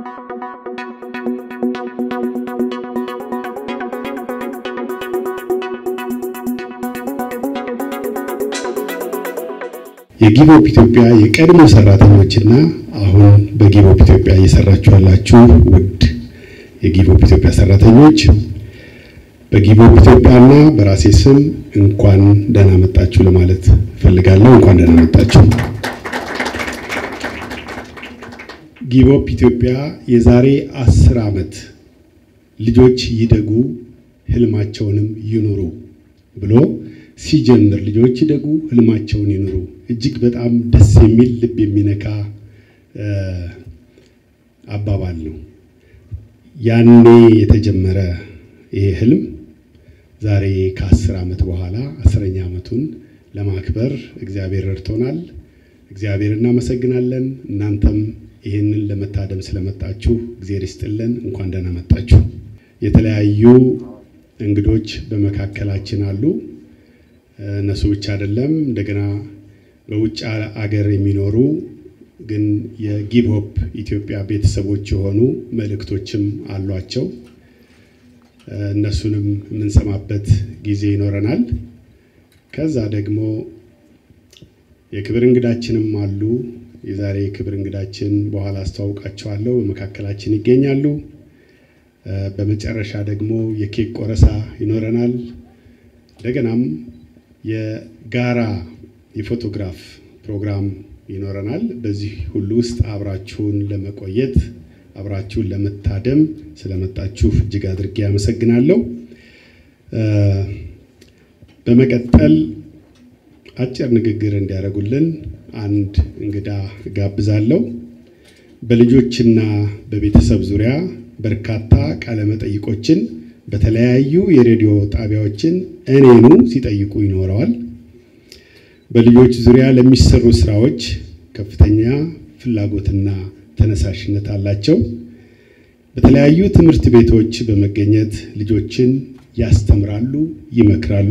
የጊቮፕ ኢትዮጵያ የቀድሞ ሰራተኞችና አሁን በጊቮፕ ኢትዮጵያ እየሰራችሁ ያላችሁ ውድ የጊቮፕ ኢትዮጵያ ሰራተኞች በጊቮፕ ኢትዮጵያና በራሴ ስም እንኳን ደህና መጣችሁ ለማለት እፈልጋለሁ። እንኳን ደህና መጣችሁ። ጊቮፕ ኢትዮጵያ የዛሬ አስር ዓመት ልጆች ይደጉ ህልማቸውንም ይኑሩ ብሎ ሲጀምር ልጆች ይደጉ ህልማቸውን ይኑሩ እጅግ በጣም ደስ የሚል ልብ የሚነካ አባባል ነው። ያኔ የተጀመረ ይሄ ህልም ዛሬ ከአስር ዓመት በኋላ አስረኛ ዓመቱን ለማክበር እግዚአብሔር ረድቶናል። እግዚአብሔር እናመሰግናለን። እናንተም ይህንን ለመታደም ስለመጣችሁ እግዚአብሔር ይስጥልን። እንኳን ደህና መጣችሁ። የተለያዩ እንግዶች በመካከላችን አሉ። እነሱ ብቻ አይደለም፣ እንደገና በውጭ አገር የሚኖሩ ግን የጊቭሆፕ ኢትዮጵያ ቤተሰቦች የሆኑ መልእክቶችም አሏቸው። እነሱንም የምንሰማበት ጊዜ ይኖረናል። ከዛ ደግሞ የክብር እንግዳችንም አሉ። የዛሬ የክብር እንግዳችን በኋላ አስተዋውቃቸዋለሁ፣ በመካከላችን ይገኛሉ። በመጨረሻ ደግሞ የኬክ ቆረሳ ይኖረናል። እንደገናም የጋራ የፎቶግራፍ ፕሮግራም ይኖረናል። በዚህ ሁሉ ውስጥ አብራችሁን ለመቆየት አብራችሁን ለመታደም ስለመጣችሁ እጅግ አድርጌ አመሰግናለሁ። በመቀጠል አጭር ንግግር እንዲያደርጉልን አንድ እንግዳ ጋብዛለሁ። በልጆችና በቤተሰብ ዙሪያ በርካታ ቃለመጠይቆችን በተለያዩ የሬዲዮ ጣቢያዎችን እኔኑ ሲጠይቁ ይኖረዋል። በልጆች ዙሪያ ለሚሰሩ ስራዎች ከፍተኛ ፍላጎትና ተነሳሽነት አላቸው። በተለያዩ ትምህርት ቤቶች በመገኘት ልጆችን ያስተምራሉ፣ ይመክራሉ።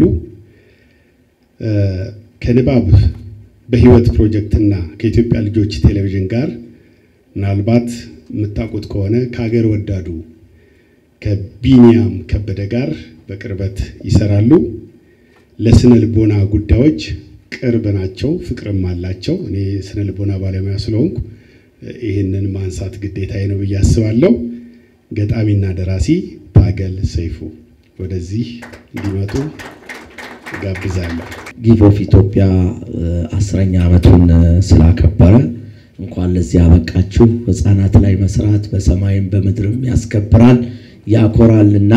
ከንባብ በህይወት ፕሮጀክትና ከኢትዮጵያ ልጆች ቴሌቪዥን ጋር ምናልባት የምታውቁት ከሆነ ከሀገር ወዳዱ ከቢኒያም ከበደ ጋር በቅርበት ይሰራሉ። ለስነ ልቦና ጉዳዮች ቅርብ ናቸው፣ ፍቅርም አላቸው። እኔ ስነ ልቦና ባለሙያ ስለሆንኩ ይህንን ማንሳት ግዴታዬ ነው ብዬ አስባለሁ። ገጣሚና ደራሲ ታገል ሰይፉ ወደዚህ እንዲመጡ ጋብዛለሁ። ጊቮፕ ኢትዮጵያ አስረኛ ዓመቱን ስላከበረ እንኳን ለዚህ ያበቃችሁ። ህፃናት ላይ መስራት በሰማይም በምድርም ያስከብራል ያኮራልና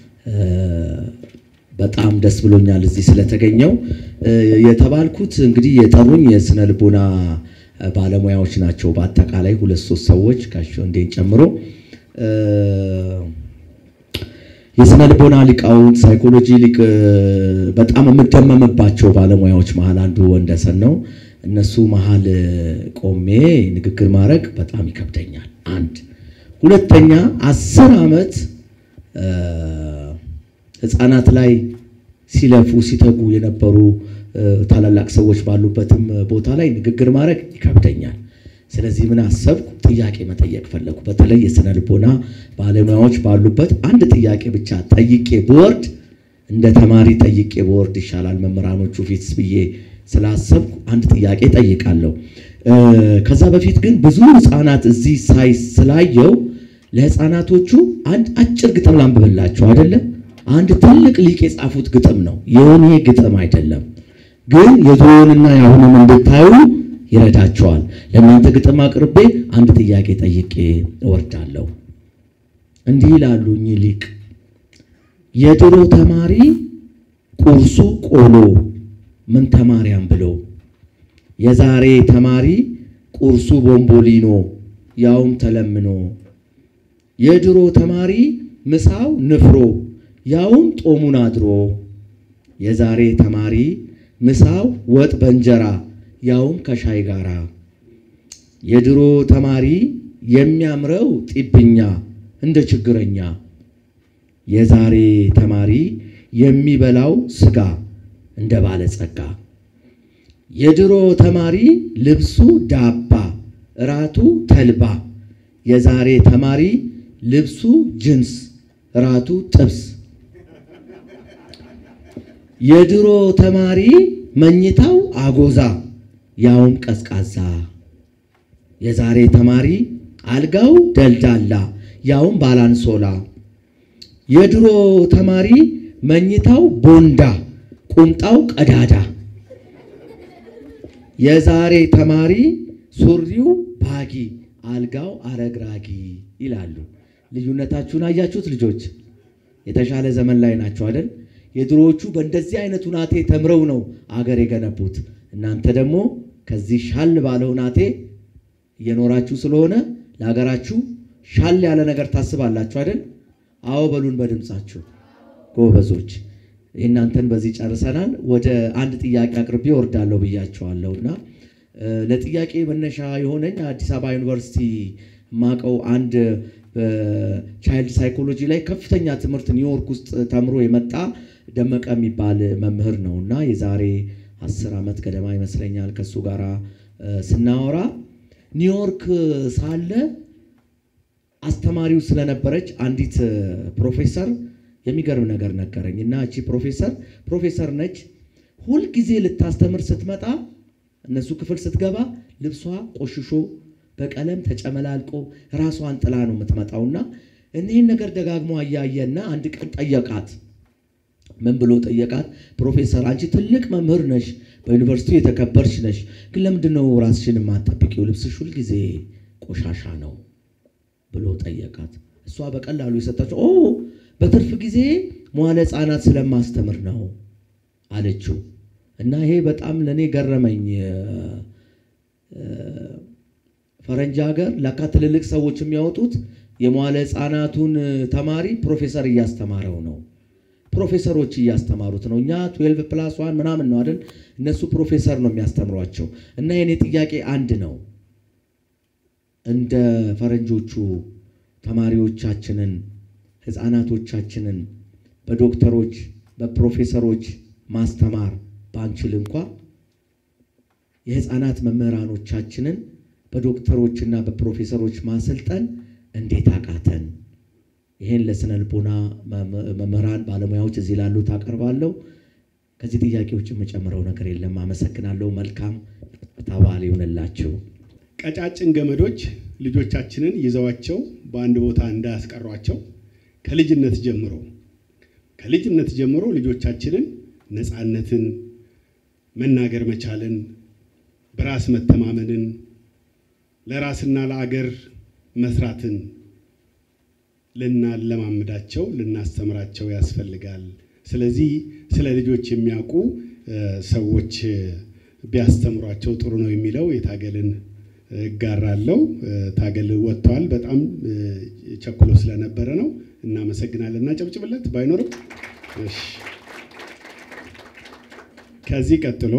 በጣም ደስ ብሎኛል እዚህ ስለተገኘው። የተባልኩት እንግዲህ የጠሩኝ የስነ ልቦና ባለሙያዎች ናቸው። በአጠቃላይ ሁለት ሶስት ሰዎች ጋሽ ወንዴን ጨምሮ የስነ ልቦና ሊቃውንት ሳይኮሎጂ ሊቅ በጣም የምደመምባቸው ባለሙያዎች መሀል አንዱ ወንደሰን ነው። እነሱ መሀል ቆሜ ንግግር ማድረግ በጣም ይከብደኛል። አንድ ሁለተኛ አስር ዓመት ህፃናት ላይ ሲለፉ ሲተጉ የነበሩ ታላላቅ ሰዎች ባሉበትም ቦታ ላይ ንግግር ማድረግ ይከብደኛል። ስለዚህ ምን አሰብኩ? ጥያቄ መጠየቅ ፈለኩ። በተለይ የስነ ልቦና ባለሙያዎች ባሉበት አንድ ጥያቄ ብቻ ጠይቄ ብወርድ እንደ ተማሪ ጠይቄ ብወርድ ይሻላል መምህራኖቹ ፊት ብዬ ስላሰብኩ አንድ ጥያቄ ጠይቃለሁ። ከዛ በፊት ግን ብዙ ህፃናት እዚህ ሳይ ስላየው ለህፃናቶቹ አንድ አጭር ግጥም ላንብብላቸው አይደለም። አንድ ትልቅ ሊቅ የጻፉት ግጥም ነው። የኔ ግጥም አይደለም፣ ግን የድሮውንና የአሁኑን እንድታዩ ይረዳቸዋል። ለእናንተ ግጥም አቅርቤ አንድ ጥያቄ ጠይቄ እወርዳለሁ። እንዲህ ይላሉ እኚህ ሊቅ የድሮ ተማሪ ቁርሱ ቆሎ ምን ተማሪያም ብሎ የዛሬ ተማሪ ቁርሱ ቦምቦሊኖ ያውም ተለምኖ የድሮ ተማሪ ምሳው ንፍሮ ያውም ጦሙን አድሮ የዛሬ ተማሪ ምሳው ወጥ በእንጀራ ያውም ከሻይ ጋራ የድሮ ተማሪ የሚያምረው ጢብኛ እንደ ችግረኛ የዛሬ ተማሪ የሚበላው ስጋ እንደ ባለጸጋ የድሮ ተማሪ ልብሱ ዳባ እራቱ ተልባ የዛሬ ተማሪ ልብሱ ጅንስ፣ ራቱ ጥብስ። የድሮ ተማሪ መኝታው አጎዛ፣ ያውም ቀዝቃዛ። የዛሬ ተማሪ አልጋው ደልዳላ፣ ያውም ባላንሶላ። የድሮ ተማሪ መኝታው ቦንዳ፣ ቁምጣው ቀዳዳ። የዛሬ ተማሪ ሱሪው ባጊ፣ አልጋው አረግራጊ ይላሉ። ልዩነታችሁን አያችሁት ልጆች? የተሻለ ዘመን ላይ ናቸው አይደል? የድሮዎቹ በእንደዚህ አይነት ሁናቴ ተምረው ነው አገር የገነቡት። እናንተ ደግሞ ከዚህ ሻል ባለ ሁናቴ እየኖራችሁ ስለሆነ ለሀገራችሁ ሻል ያለ ነገር ታስባላችሁ አይደል? አዎ በሉን በድምፃችሁ ጎበዞች። እናንተን በዚህ ጨርሰናል። ወደ አንድ ጥያቄ አቅርቤ ወርዳለሁ ብያቸዋለሁ እና ለጥያቄ መነሻ የሆነኝ አዲስ አበባ ዩኒቨርሲቲ ማቀው አንድ በቻይልድ ሳይኮሎጂ ላይ ከፍተኛ ትምህርት ኒውዮርክ ውስጥ ተምሮ የመጣ ደመቀ የሚባል መምህር ነው እና የዛሬ አስር ዓመት ገደማ ይመስለኛል ከእሱ ጋር ስናወራ ኒውዮርክ ሳለ አስተማሪው ስለነበረች አንዲት ፕሮፌሰር የሚገርም ነገር ነገረኝ እና እቺ ፕሮፌሰር ፕሮፌሰር ነች። ሁልጊዜ ልታስተምር ስትመጣ እነሱ ክፍል ስትገባ ልብሷ ቆሽሾ በቀለም ተጨመላልቆ ራሷን ጥላ ነው የምትመጣውና እኒህን ነገር ደጋግሞ አያየና አንድ ቀን ጠየቃት። ምን ብሎ ጠየቃት? ፕሮፌሰር አንቺ ትልቅ መምህር ነሽ፣ በዩኒቨርሲቲው የተከበርሽ ነሽ፣ ግን ለምንድን ነው ራስሽን የማትጠብቂው? ልብስሽ ሁልጊዜ ቆሻሻ ነው ብሎ ጠየቃት። እሷ በቀላሉ የሰጠችው ኦ በትርፍ ጊዜ መዋለ ሕፃናት ስለማስተምር ነው አለችው። እና ይሄ በጣም ለእኔ ገረመኝ። ፈረንጅ ሀገር ለካ ትልልቅ ሰዎች የሚያወጡት የመዋለ ሕፃናቱን ተማሪ ፕሮፌሰር እያስተማረው ነው። ፕሮፌሰሮች እያስተማሩት ነው። እኛ ትዌልቭ ፕላስ ዋን ምናምን ነው አይደል? እነሱ ፕሮፌሰር ነው የሚያስተምሯቸው። እና የኔ ጥያቄ አንድ ነው። እንደ ፈረንጆቹ ተማሪዎቻችንን ህፃናቶቻችንን በዶክተሮች በፕሮፌሰሮች ማስተማር ባንችል እንኳ የህፃናት መምህራኖቻችንን በዶክተሮችና በፕሮፌሰሮች ማሰልጠን እንዴት አቃተን? ይሄን ለስነ ልቦና መምህራን ባለሙያዎች እዚህ ላሉት አቀርባለሁ። ከዚህ ጥያቄዎች የምጨምረው ነገር የለም። አመሰግናለሁ። መልካም ተባል ይሁንላችሁ። ቀጫጭን ገመዶች ልጆቻችንን ይዘዋቸው በአንድ ቦታ እንዳያስቀሯቸው ከልጅነት ጀምሮ ከልጅነት ጀምሮ ልጆቻችንን ነፃነትን፣ መናገር መቻልን፣ በራስ መተማመንን፣ ለራስና ለአገር መስራትን ልናለማምዳቸው ልናስተምራቸው ያስፈልጋል። ስለዚህ ስለ ልጆች የሚያውቁ ሰዎች ቢያስተምሯቸው ጥሩ ነው የሚለው የታገልን እጋራለሁ። ታገል ወጥተዋል። በጣም ቸኩሎ ስለነበረ ነው። እናመሰግናለን። እናጨብጭብለት ባይኖርም። እሺ ከዚህ ቀጥሎ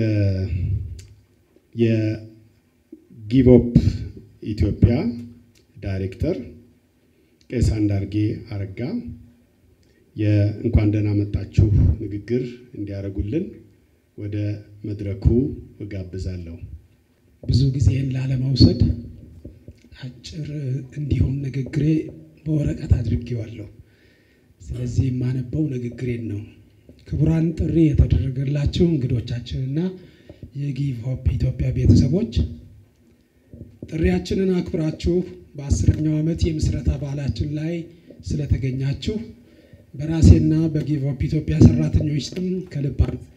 የጊቮፕ ኢትዮጵያ ዳይሬክተር ቄስ አንዳርጌ አረጋ የእንኳን ደህና መጣችሁ ንግግር እንዲያደርጉልን ወደ መድረኩ እጋብዛለሁ። ብዙ ጊዜን ላለመውሰድ አጭር እንዲሆን ንግግሬ በወረቀት አድርጌዋለሁ። ስለዚህ የማነበው ንግግሬን ነው። ክቡራን ጥሪ የተደረገላችሁ እንግዶቻችንና የጊቭ ሆፕ ኢትዮጵያ ቤተሰቦች ጥሪያችንን አክብራችሁ በአስረኛው ዓመት የምስረታ በዓላችን ላይ ስለተገኛችሁ በራሴና በጊቭ ሆፕ ኢትዮጵያ ሰራተኞች ስም ከልብ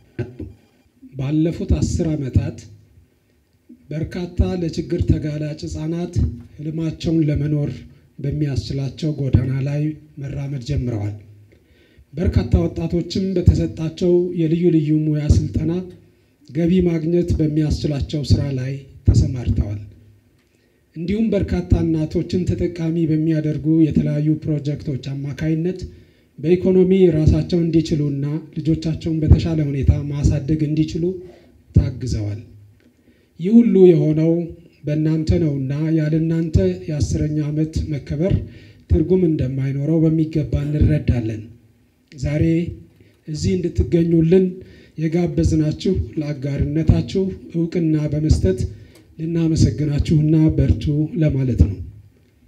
ባለፉት አስር ዓመታት በርካታ ለችግር ተጋላጭ ህጻናት ህልማቸውን ለመኖር በሚያስችላቸው ጎዳና ላይ መራመድ ጀምረዋል። በርካታ ወጣቶችም በተሰጣቸው የልዩ ልዩ ሙያ ስልጠና ገቢ ማግኘት በሚያስችላቸው ስራ ላይ ተሰማርተዋል። እንዲሁም በርካታ እናቶችን ተጠቃሚ በሚያደርጉ የተለያዩ ፕሮጀክቶች አማካይነት በኢኮኖሚ ራሳቸውን እንዲችሉና ልጆቻቸውን በተሻለ ሁኔታ ማሳደግ እንዲችሉ ታግዘዋል። ይህ ሁሉ የሆነው በእናንተ ነውና ያለ እናንተ የአስረኛ ዓመት መከበር ትርጉም እንደማይኖረው በሚገባ እንረዳለን። ዛሬ እዚህ እንድትገኙልን የጋበዝናችሁ ለአጋርነታችሁ እውቅና በመስጠት ልናመሰግናችሁና በርቱ ለማለት ነው።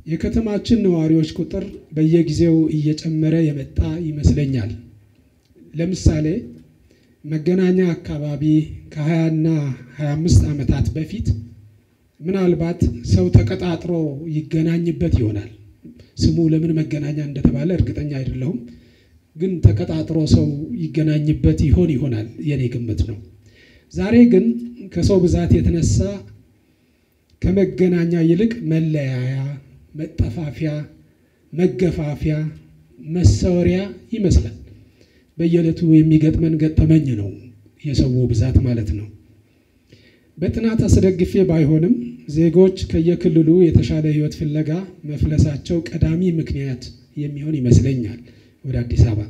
የከተማችን ነዋሪዎች ቁጥር በየጊዜው እየጨመረ የመጣ ይመስለኛል። ለምሳሌ መገናኛ አካባቢ ከ20 እና 25 ዓመታት በፊት ምናልባት ሰው ተቀጣጥሮ ይገናኝበት ይሆናል። ስሙ ለምን መገናኛ እንደተባለ እርግጠኛ አይደለሁም፣ ግን ተቀጣጥሮ ሰው ይገናኝበት ይሆን ይሆናል የኔ ግምት ነው። ዛሬ ግን ከሰው ብዛት የተነሳ ከመገናኛ ይልቅ መለያያ፣ መጠፋፊያ፣ መገፋፊያ፣ መሰወሪያ ይመስላል። በየዕለቱ የሚገጥመን ገጠመኝ ነው የሰው ብዛት ማለት ነው። በጥናት አስደግፌ ባይሆንም ዜጎች ከየክልሉ የተሻለ ሕይወት ፍለጋ መፍለሳቸው ቀዳሚ ምክንያት የሚሆን ይመስለኛል ወደ አዲስ አበባ።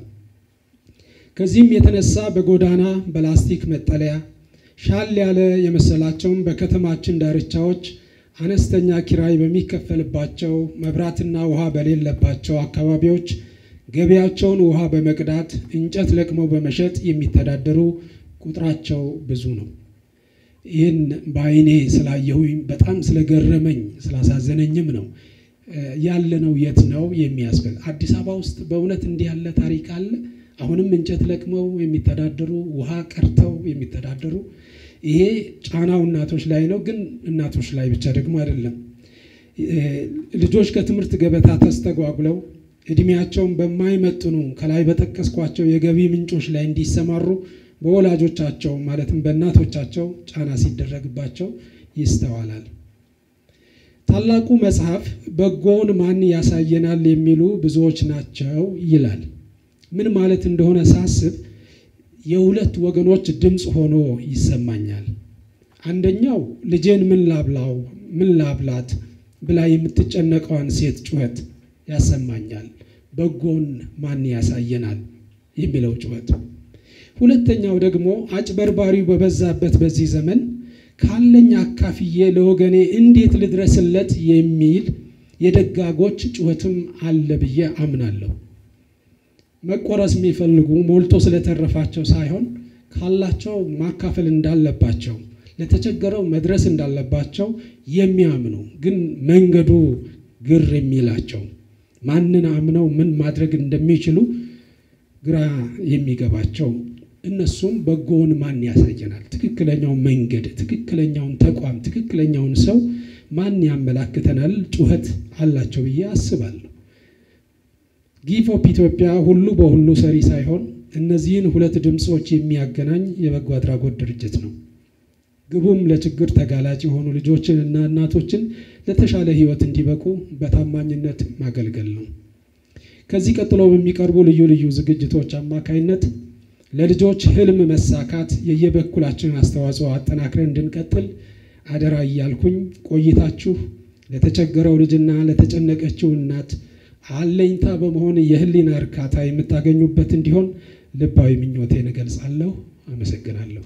ከዚህም የተነሳ በጎዳና በላስቲክ መጠለያ ሻል ያለ የመሰላቸውን በከተማችን ዳርቻዎች አነስተኛ ኪራይ በሚከፈልባቸው መብራትና ውሃ በሌለባቸው አካባቢዎች ገበያቸውን ውሃ በመቅዳት እንጨት ለቅመው በመሸጥ የሚተዳደሩ ቁጥራቸው ብዙ ነው። ይህን በዓይኔ ስላየሁኝ በጣም ስለገረመኝ ስላሳዘነኝም ነው ያለነው የት ነው የሚያስብል። አዲስ አበባ ውስጥ በእውነት እንዲህ ያለ ታሪክ አለ? አሁንም እንጨት ለቅመው የሚተዳደሩ ውሃ ቀርተው የሚተዳደሩ ይሄ ጫናው እናቶች ላይ ነው። ግን እናቶች ላይ ብቻ ደግሞ አይደለም። ልጆች ከትምህርት ገበታ ተስተጓጉለው እድሜያቸውን በማይመጥኑ ከላይ በጠቀስኳቸው የገቢ ምንጮች ላይ እንዲሰማሩ በወላጆቻቸው ማለትም በእናቶቻቸው ጫና ሲደረግባቸው ይስተዋላል። ታላቁ መጽሐፍ በጎውን ማን ያሳየናል የሚሉ ብዙዎች ናቸው ይላል። ምን ማለት እንደሆነ ሳስብ የሁለት ወገኖች ድምፅ ሆኖ ይሰማኛል። አንደኛው ልጄን ምን ላብላው ምን ላብላት ብላ የምትጨነቀዋን ሴት ጩኸት ያሰማኛል። በጎን ማን ያሳየናል የሚለው ጩኸት። ሁለተኛው ደግሞ አጭበርባሪው በበዛበት በዚህ ዘመን ካለኝ አካፍዬ ለወገኔ እንዴት ልድረስለት የሚል የደጋጎች ጩኸትም አለ ብዬ አምናለሁ። መቆረስ የሚፈልጉ ሞልቶ ስለተረፋቸው ሳይሆን ካላቸው ማካፈል እንዳለባቸው ለተቸገረው መድረስ እንዳለባቸው የሚያምኑ ግን መንገዱ ግር የሚላቸው ማንን አምነው ምን ማድረግ እንደሚችሉ ግራ የሚገባቸው እነሱም በጎውን ማን ያሳየናል፣ ትክክለኛውን መንገድ፣ ትክክለኛውን ተቋም፣ ትክክለኛውን ሰው ማን ያመላክተናል ጩኸት አላቸው ብዬ አስባለሁ። ጊቭ ሆፕ ኢትዮጵያ ሁሉ በሁሉ ሰሪ ሳይሆን እነዚህን ሁለት ድምፆች የሚያገናኝ የበጎ አድራጎት ድርጅት ነው። ግቡም ለችግር ተጋላጭ የሆኑ ልጆችን እና እናቶችን ለተሻለ ሕይወት እንዲበቁ በታማኝነት ማገልገል ነው። ከዚህ ቀጥሎ በሚቀርቡ ልዩ ልዩ ዝግጅቶች አማካይነት ለልጆች ህልም መሳካት የየበኩላችንን አስተዋጽኦ አጠናክረን እንድንቀጥል አደራ እያልኩኝ ቆይታችሁ ለተቸገረው ልጅና ለተጨነቀችው እናት አለኝታ በመሆን የህሊና እርካታ የምታገኙበት እንዲሆን ልባዊ ምኞቴን እገልጻለሁ። አመሰግናለሁ።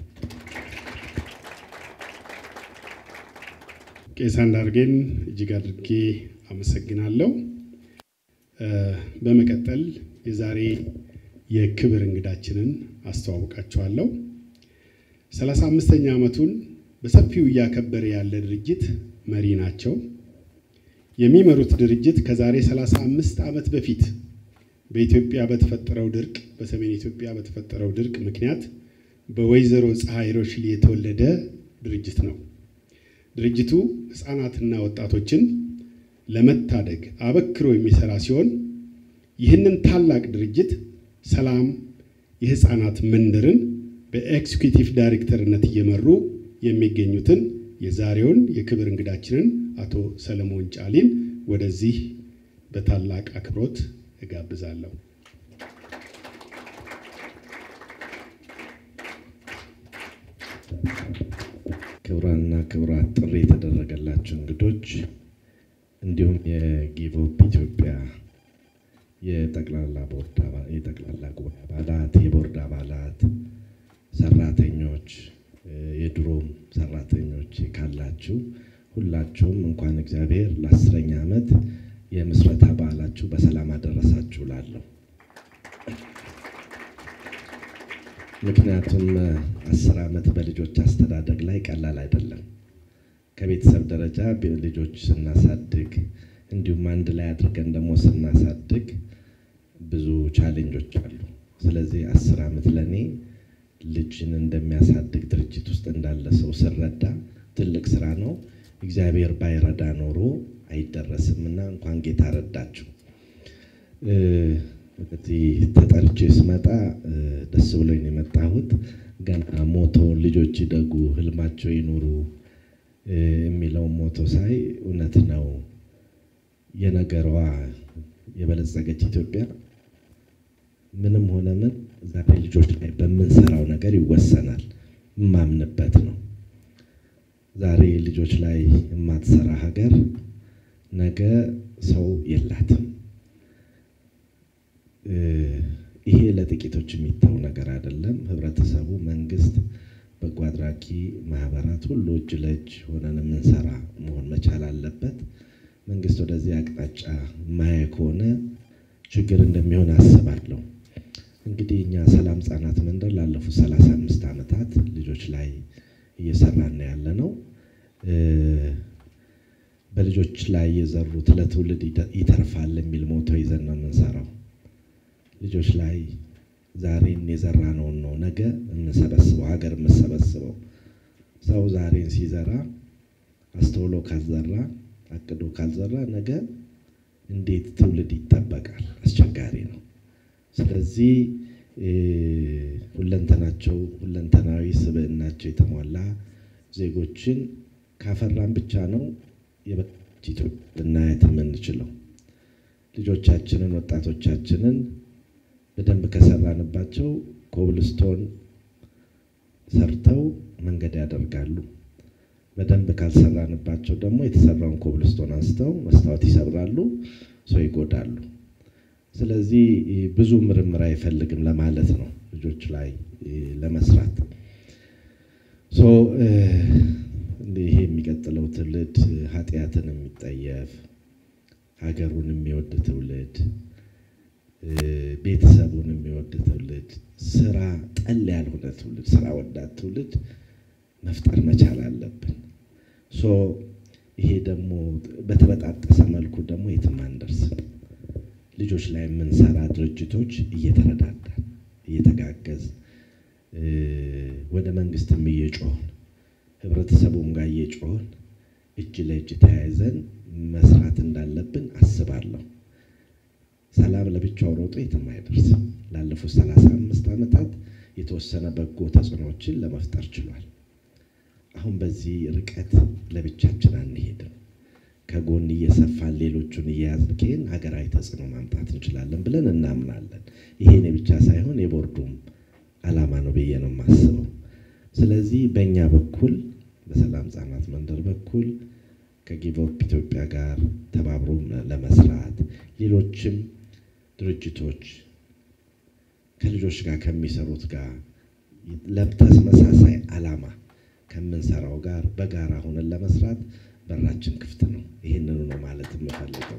ቄስ አንዳርጌን እጅግ አድርጌ አመሰግናለሁ። በመቀጠል የዛሬ የክብር እንግዳችንን አስተዋውቃችኋለሁ። ሰላሳ አምስተኛ ዓመቱን በሰፊው እያከበረ ያለ ድርጅት መሪ ናቸው። የሚመሩት ድርጅት ከዛሬ 35 ዓመት በፊት በኢትዮጵያ በተፈጠረው ድርቅ በሰሜን ኢትዮጵያ በተፈጠረው ድርቅ ምክንያት በወይዘሮ ፀሐይ ሮሽሌ የተወለደ ድርጅት ነው። ድርጅቱ ሕፃናትና ወጣቶችን ለመታደግ አበክሮ የሚሰራ ሲሆን ይህንን ታላቅ ድርጅት ሰላም የሕፃናት መንደርን በኤክስኪዩቲቭ ዳይሬክተርነት እየመሩ የሚገኙትን የዛሬውን የክብር እንግዳችንን አቶ ሰለሞን ጫሊን ወደዚህ በታላቅ አክብሮት እጋብዛለሁ። ክቡራንና ክቡራት ጥሪ የተደረገላቸው እንግዶች እንዲሁም የጊቭ ሆፕ ኢትዮጵያ የጠቅላላ ቦርድ የጠቅላላ ጉባኤ አባላት፣ የቦርድ አባላት፣ ሰራተኞች፣ የድሮም ሰራተኞች ካላችሁ ሁላችሁም እንኳን እግዚአብሔር ለአስረኛ ዓመት የምስረታ በዓላችሁ በሰላም አደረሳችሁ ላለሁ። ምክንያቱም አስር ዓመት በልጆች አስተዳደግ ላይ ቀላል አይደለም። ከቤተሰብ ደረጃ ልጆች ስናሳድግ እንዲሁም አንድ ላይ አድርገን ደግሞ ስናሳድግ ብዙ ቻሌንጆች አሉ። ስለዚህ አስር ዓመት ለእኔ ልጅን እንደሚያሳድግ ድርጅት ውስጥ እንዳለ ሰው ስረዳ ትልቅ ስራ ነው። እግዚአብሔር ባይረዳ ኖሮ አይደረስም እና እንኳን ጌታ ረዳችሁ። እዚህ ተጠርቼ ስመጣ ደስ ብሎኝ ነው የመጣሁት። ገና ሞቶ ልጆች ይደጉ፣ ህልማቸው ይኑሩ የሚለውን ሞቶ ሳይ እውነት ነው የነገሯ የበለጸገች ኢትዮጵያ ምንም ሆነ ምን ዛሬ ልጆች ላይ በምንሰራው ነገር ይወሰናል። የማምንበት ነው። ዛሬ ልጆች ላይ የማትሰራ ሀገር ነገ ሰው የላትም። ይሄ ለጥቂቶች የሚተው ነገር አይደለም። ህብረተሰቡ፣ መንግስት፣ በጎ አድራጊ ማህበራት ሁሉ እጅ ለእጅ ሆነን የምንሰራ መሆን መቻል አለበት። መንግስት ወደዚህ አቅጣጫ ማየ ከሆነ ችግር እንደሚሆን አስባለሁ። እንግዲህ እኛ ሰላም ህጻናት መንደር ላለፉት ሰላሳ አምስት ዓመታት ልጆች ላይ እየሰራን ያለ ነው። በልጆች ላይ የዘሩት ለትውልድ ይተርፋል የሚል ሞቶ ይዘን ነው የምንሰራው። ልጆች ላይ ዛሬን የዘራነውን ነው ነገ የምንሰበስበው ሀገር የምንሰበስበው። ሰው ዛሬን ሲዘራ አስተውሎ ካልዘራ አቅዶ ካልዘራ ነገ እንዴት ትውልድ ይጠበቃል? አስቸጋሪ ነው። ስለዚህ ሁለንተናቸው ሁለንተናዊ ስብዕናቸው የተሟላ ዜጎችን ካፈራን ብቻ ነው የበቃች ኢትዮጵያ ልናየት የምንችለው። ልጆቻችንን ወጣቶቻችንን በደንብ ከሰራንባቸው ኮብልስቶን ሰርተው መንገድ ያደርጋሉ። በደንብ ካልሰራንባቸው ደግሞ የተሰራውን ኮብልስቶን አንስተው መስታወት ይሰብራሉ፣ ሰው ይጎዳሉ። ስለዚህ ብዙ ምርምር አይፈልግም ለማለት ነው ልጆች ላይ ለመስራት ይሄ የሚቀጥለው ትውልድ ኃጢአትን የሚጠየፍ ሀገሩን የሚወድ ትውልድ ቤተሰቡን የሚወድ ትውልድ ስራ ጠል ያልሆነ ትውልድ ስራ ወዳድ ትውልድ መፍጠር መቻል አለብን። ሶ ይሄ ደግሞ በተበጣጠሰ መልኩ ደግሞ የትም አንደርስም። ልጆች ላይ የምንሰራ ድርጅቶች እየተረዳዳን እየተጋገዝ ወደ መንግስትም እየጮህን ህብረተሰቡም ጋር እየጮህን እጅ ለእጅ ተያይዘን መስራት እንዳለብን አስባለሁ። ሰላም ለብቻው ሮጦ የትም አይደርስም። ላለፉት ሰላሳ አምስት ዓመታት የተወሰነ በጎ ተጽዕኖዎችን ለመፍጠር ችሏል። አሁን በዚህ ርቀት ለብቻችን አንሄድም። ከጎን እየሰፋን ሌሎቹን እየያዝን ከሄን ሀገራዊ ተጽዕኖ ማምጣት እንችላለን ብለን እናምናለን። ይሄ እኔ ብቻ ሳይሆን የቦርዱም ዓላማ ነው ብዬ ነው የማስበው። ስለዚህ በእኛ በኩል በሰላም ህጻናት መንደር በኩል ከጊቭ አፕ ኢትዮጵያ ጋር ተባብሮ ለመስራት ሌሎችም ድርጅቶች ከልጆች ጋር ከሚሰሩት ጋር ለተመሳሳይ ዓላማ ከምንሰራው ጋር በጋራ ሆነን ለመስራት በራችን ክፍት ነው። ይህንኑ ነው ማለት የምፈልገው።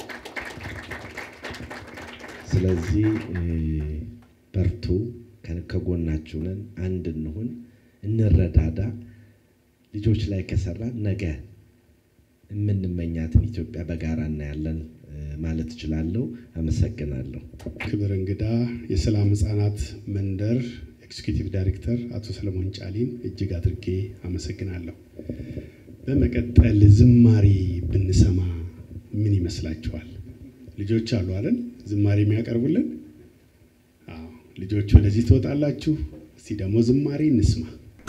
ስለዚህ በርቱ፣ ከጎናችሁ ነን፣ አንድ እንሁን፣ እንረዳዳ። ልጆች ላይ ከሰራን ነገ የምንመኛትን ኢትዮጵያ በጋራ እናያለን ማለት እችላለሁ። አመሰግናለሁ። ክብር እንግዳ የሰላም ህጻናት መንደር ኤክስኪዩቲቭ ዳይሬክተር አቶ ሰለሞን ጫሊን እጅግ አድርጌ አመሰግናለሁ። በመቀጠል ዝማሬ ብንሰማ ምን ይመስላችኋል? ልጆች አሉ አይደል? ዝማሬ የሚያቀርቡልን አዎ፣ ልጆች ወደዚህ ትወጣላችሁ። እስቲ ደግሞ ዝማሬ እንስማ።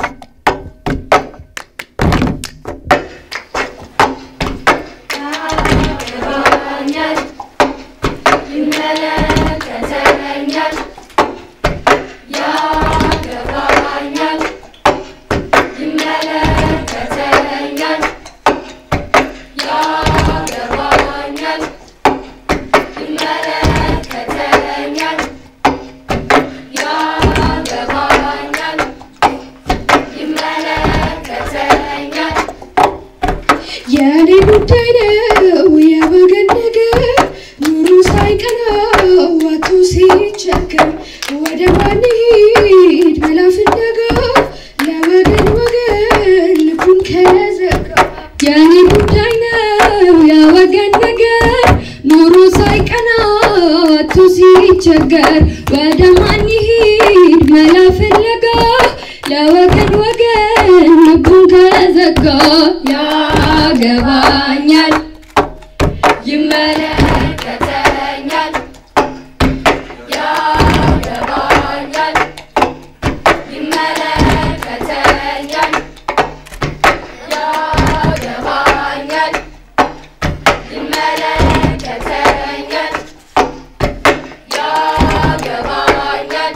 ያገባኛል፣ ይመለከተኛል፣ ያገባኛል፣ ይመለከተኛል፣ ያገባኛል፣ ይመለከተኛል፣ ያገባኛል፣ ይመለከተኛል የኔ ጉዳይ ነው የወገን ነገር ኑሮ ሳይቀናው አቶ ሲቸገር ወደ ማን ሂድ ብላ ፍለጋ ለወገን ወገን ልቡን ከዘጋ የኔ ጉዳይ ነው የወገን ነገር ሲቸገር ወደ ማን ይሂድ መላ ፍለጋ ለወገን ወገን ልቡን ከዘጋ ያገባኛል ይመለከተኛል ያገባኛል ይመለከተኛል ያገባኛል ይመለከተኛል ያገባኛል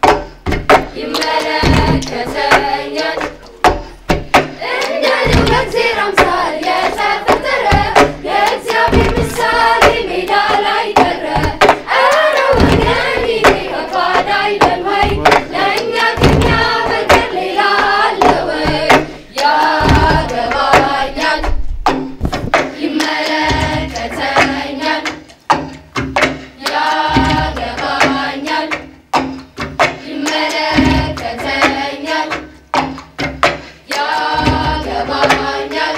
ይመለከተኛል እንደ ልዑል እግዚአብሔር አምሳል የተፈጠረ የእግዚአብሔር ምሳሌ ሜዳ ላይ ቀረ። ኧረ ወገን ይሄ ከባድ አይደል ወይ? ለእኛ ከኛ በቀር ሌላ አለ ወይ? ያገባኛል ይመለከተኛል ያገባኛል ይመለከተኛል ያገባኛል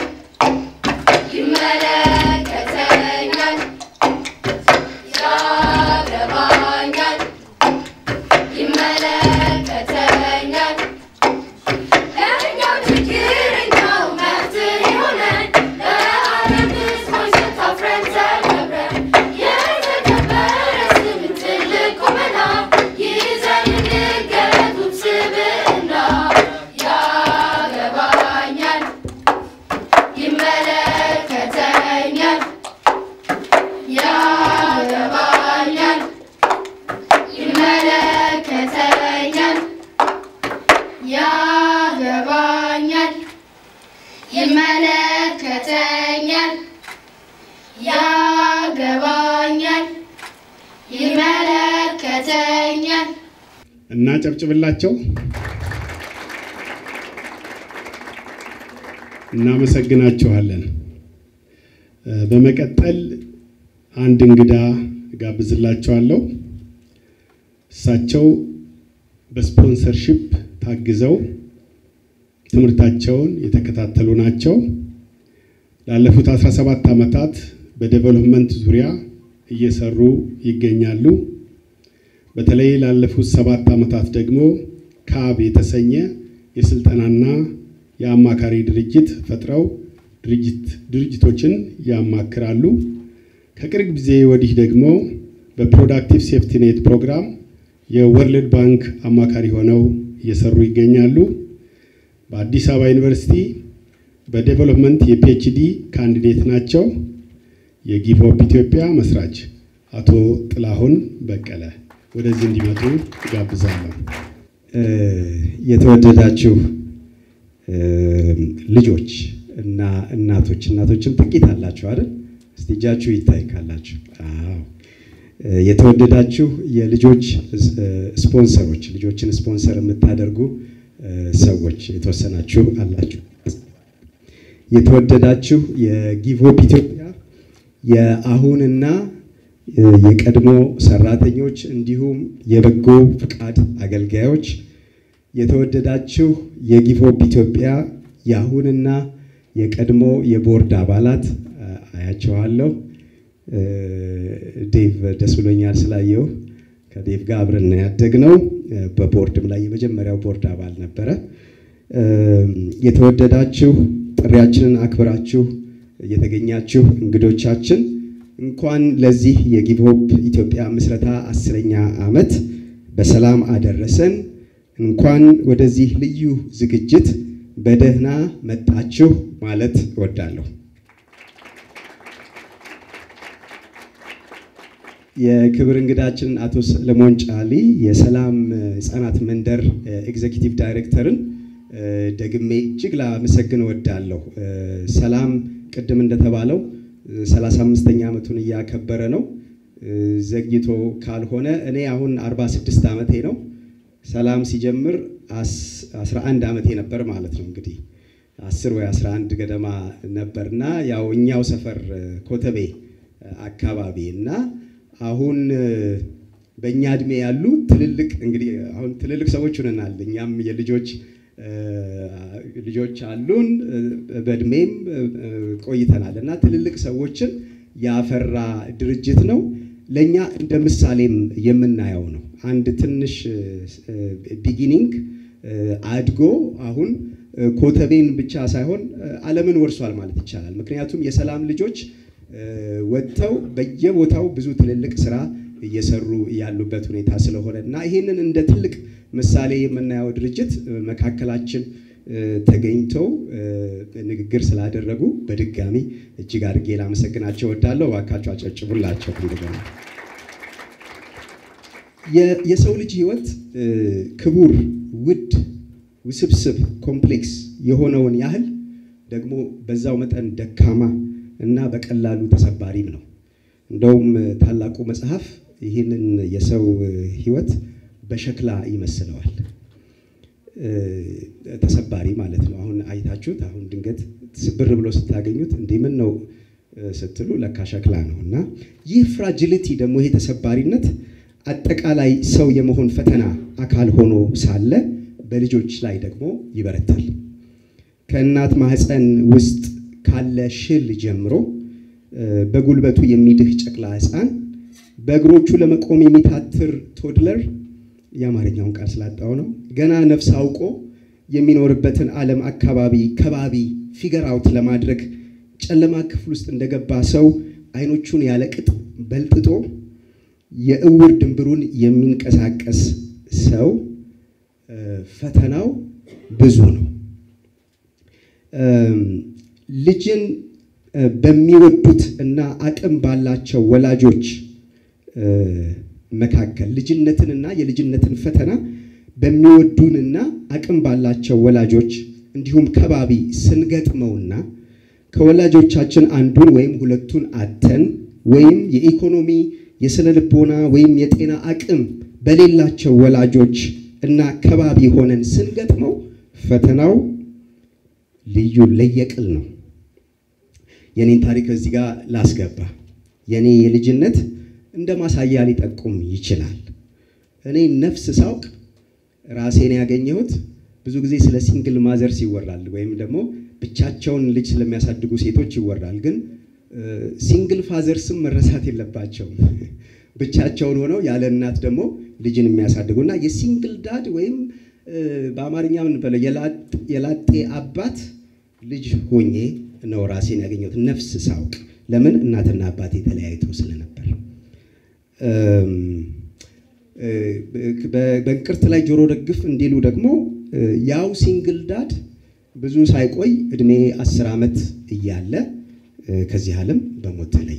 ይመለከተኛል ያገባኛል ይመለከተኛል ለእኛው ችግረኛው መፍትሄ ሆነን ለዓለም ሕዝቦች ስታፍረን ተከብረን የተከበረ ስም ትልቅ ቁመና ይዘን እንገለጥ ውብ ስብዕና ያገባኛል ይመለከተኛል ያገባኛል ይመለከተኛል ያገባኛል ይመለከተኛል ያገባኛል ይመለከተኛል እናጨብጭብላቸው። እናመሰግናችኋለን። እ፣ በመቀጠል አንድ እንግዳ ጋብዝላችኋለሁ። እሳቸው በስፖንሰርሺፕ ታግዘው ትምህርታቸውን የተከታተሉ ናቸው። ላለፉት 17 ዓመታት በዴቨሎፕመንት ዙሪያ እየሰሩ ይገኛሉ። በተለይ ላለፉት ሰባት ዓመታት ደግሞ ካብ የተሰኘ የስልጠናና የአማካሪ ድርጅት ፈጥረው ድርጅት ድርጅቶችን ያማክራሉ። ከቅርብ ጊዜ ወዲህ ደግሞ በፕሮዳክቲቭ ሴፍቲ ኔት ፕሮግራም የወርልድ ባንክ አማካሪ ሆነው እየሰሩ ይገኛሉ። በአዲስ አበባ ዩኒቨርሲቲ በዴቨሎፕመንት የፒኤችዲ ካንዲዴት ናቸው። የጊቭ ሆፕ ኢትዮጵያ መስራች አቶ ጥላሁን በቀለ ወደዚህ እንዲመጡ ጋብዛለሁ። የተወደዳችሁ ልጆች እና እናቶች እናቶችም ጥቂት አላችሁ አይደል? እስቲ እጃችሁ ይታይ ካላችሁ። አዎ። የተወደዳችሁ የልጆች ስፖንሰሮች ልጆችን ስፖንሰር የምታደርጉ ሰዎች የተወሰናችሁ አላችሁ። የተወደዳችሁ የጊቭ ሆፕ ኢትዮጵያ የአሁንና የቀድሞ ሰራተኞች እንዲሁም የበጎ ፍቃድ አገልጋዮች የተወደዳችሁ የጊቭ ሆፕ ኢትዮጵያ የአሁንና የቀድሞ የቦርድ አባላት አያቸዋለሁ። ዴቭ ደስ ብሎኛል ስላየው። ከዴቭ ጋር አብረን ያደግነው በቦርድም ላይ የመጀመሪያው ቦርድ አባል ነበረ። የተወደዳችሁ ጥሪያችንን አክብራችሁ የተገኛችሁ እንግዶቻችን እንኳን ለዚህ የጊቭ ሆፕ ኢትዮጵያ ምስረታ አስረኛ ዓመት በሰላም አደረሰን። እንኳን ወደዚህ ልዩ ዝግጅት በደህና መጣችሁ ማለት እወዳለሁ። የክብር እንግዳችንን አቶ ሰለሞን ጫሊ የሰላም ህጻናት መንደር ኤግዜኪቲቭ ዳይሬክተርን ደግሜ እጅግ ላመሰግን እወዳለሁ። ሰላም ቅድም እንደተባለው 35ኛ ዓመቱን እያከበረ ነው። ዘግይቶ ካልሆነ እኔ አሁን 46 ዓመቴ ነው። ሰላም ሲጀምር 11 ዓመቴ ነበር ማለት ነው። እንግዲህ 10 ወይ 11 ገደማ ነበርና ያው እኛው ሰፈር ኮተቤ አካባቢ እና አሁን በእኛ እድሜ ያሉ ትልልቅ እንግዲህ አሁን ትልልቅ ሰዎች ሆነናል። እኛም የልጆች ልጆች አሉን፣ በእድሜም ቆይተናል እና ትልልቅ ሰዎችን ያፈራ ድርጅት ነው። ለእኛ እንደ ምሳሌም የምናየው ነው። አንድ ትንሽ ቢጊኒንግ አድጎ አሁን ኮተቤን ብቻ ሳይሆን ዓለምን ወርሷል ማለት ይቻላል። ምክንያቱም የሰላም ልጆች ወጥተው በየቦታው ብዙ ትልልቅ ስራ እየሰሩ ያሉበት ሁኔታ ስለሆነ እና ይህንን እንደ ትልቅ ምሳሌ የምናየው ድርጅት መካከላችን ተገኝተው ንግግር ስላደረጉ በድጋሚ እጅግ አድርጌ ላመሰግናቸው እወዳለሁ። እባካችሁ አጨብጭቡላቸው። እንደገና የሰው ልጅ ህይወት ክቡር፣ ውድ፣ ውስብስብ፣ ኮምፕሌክስ የሆነውን ያህል ደግሞ በዛው መጠን ደካማ እና በቀላሉ ተሰባሪም ነው። እንደውም ታላቁ መጽሐፍ ይህንን የሰው ህይወት በሸክላ ይመስለዋል። ተሰባሪ ማለት ነው። አሁን አይታችሁት አሁን ድንገት ስብር ብሎ ስታገኙት እንዲህ ምን ነው ስትሉ ለካ ሸክላ ነው። እና ይህ ፍራጅሊቲ ደግሞ ይሄ ተሰባሪነት አጠቃላይ ሰው የመሆን ፈተና አካል ሆኖ ሳለ በልጆች ላይ ደግሞ ይበረታል። ከእናት ማህፀን ውስጥ ካለ ሽል ጀምሮ በጉልበቱ የሚድህ ጨቅላ ህፃን፣ በእግሮቹ ለመቆም የሚታትር ቶድለር የአማርኛውን ቃል ስላጣው ነው። ገና ነፍስ አውቆ የሚኖርበትን ዓለም አካባቢ ከባቢ ፊገር አውት ለማድረግ ጨለማ ክፍል ውስጥ እንደገባ ሰው አይኖቹን ያለቅጥ በልጥጦ የእውር ድንብሩን የሚንቀሳቀስ ሰው ፈተናው ብዙ ነው። ልጅን በሚወዱት እና አቅም ባላቸው ወላጆች መካከል ልጅነትንና የልጅነትን ፈተና በሚወዱንና አቅም ባላቸው ወላጆች እንዲሁም ከባቢ ስንገጥመውና ከወላጆቻችን አንዱን ወይም ሁለቱን አተን ወይም የኢኮኖሚ የስነ ልቦና ወይም የጤና አቅም በሌላቸው ወላጆች እና ከባቢ ሆነን ስንገጥመው ፈተናው ልዩ ለየቅል ነው። የኔን ታሪክ እዚህ ጋር ላስገባ። የኔ የልጅነት እንደ ማሳያ ሊጠቁም ይችላል። እኔ ነፍስ ሳውቅ ራሴን ያገኘሁት ብዙ ጊዜ ስለ ሲንግል ማዘርስ ይወራል፣ ወይም ደግሞ ብቻቸውን ልጅ ስለሚያሳድጉ ሴቶች ይወራል። ግን ሲንግል ፋዘርስም መረሳት የለባቸውም። ብቻቸውን ሆነው ያለ እናት ደግሞ ልጅን የሚያሳድጉ እና የሲንግል ዳድ ወይም በአማርኛ ምን በለው የላጤ አባት ልጅ ሆኜ ነው ራሴን ያገኘሁት ነፍስ ሳውቅ። ለምን እናትና አባቴ ተለያይተው ስለነበር በእንቅርት ላይ ጆሮ ደግፍ እንዲሉ ደግሞ ያው ሲንግል ዳድ ብዙ ሳይቆይ እድሜ አስር ዓመት እያለ ከዚህ ዓለም በሞት ተለየ።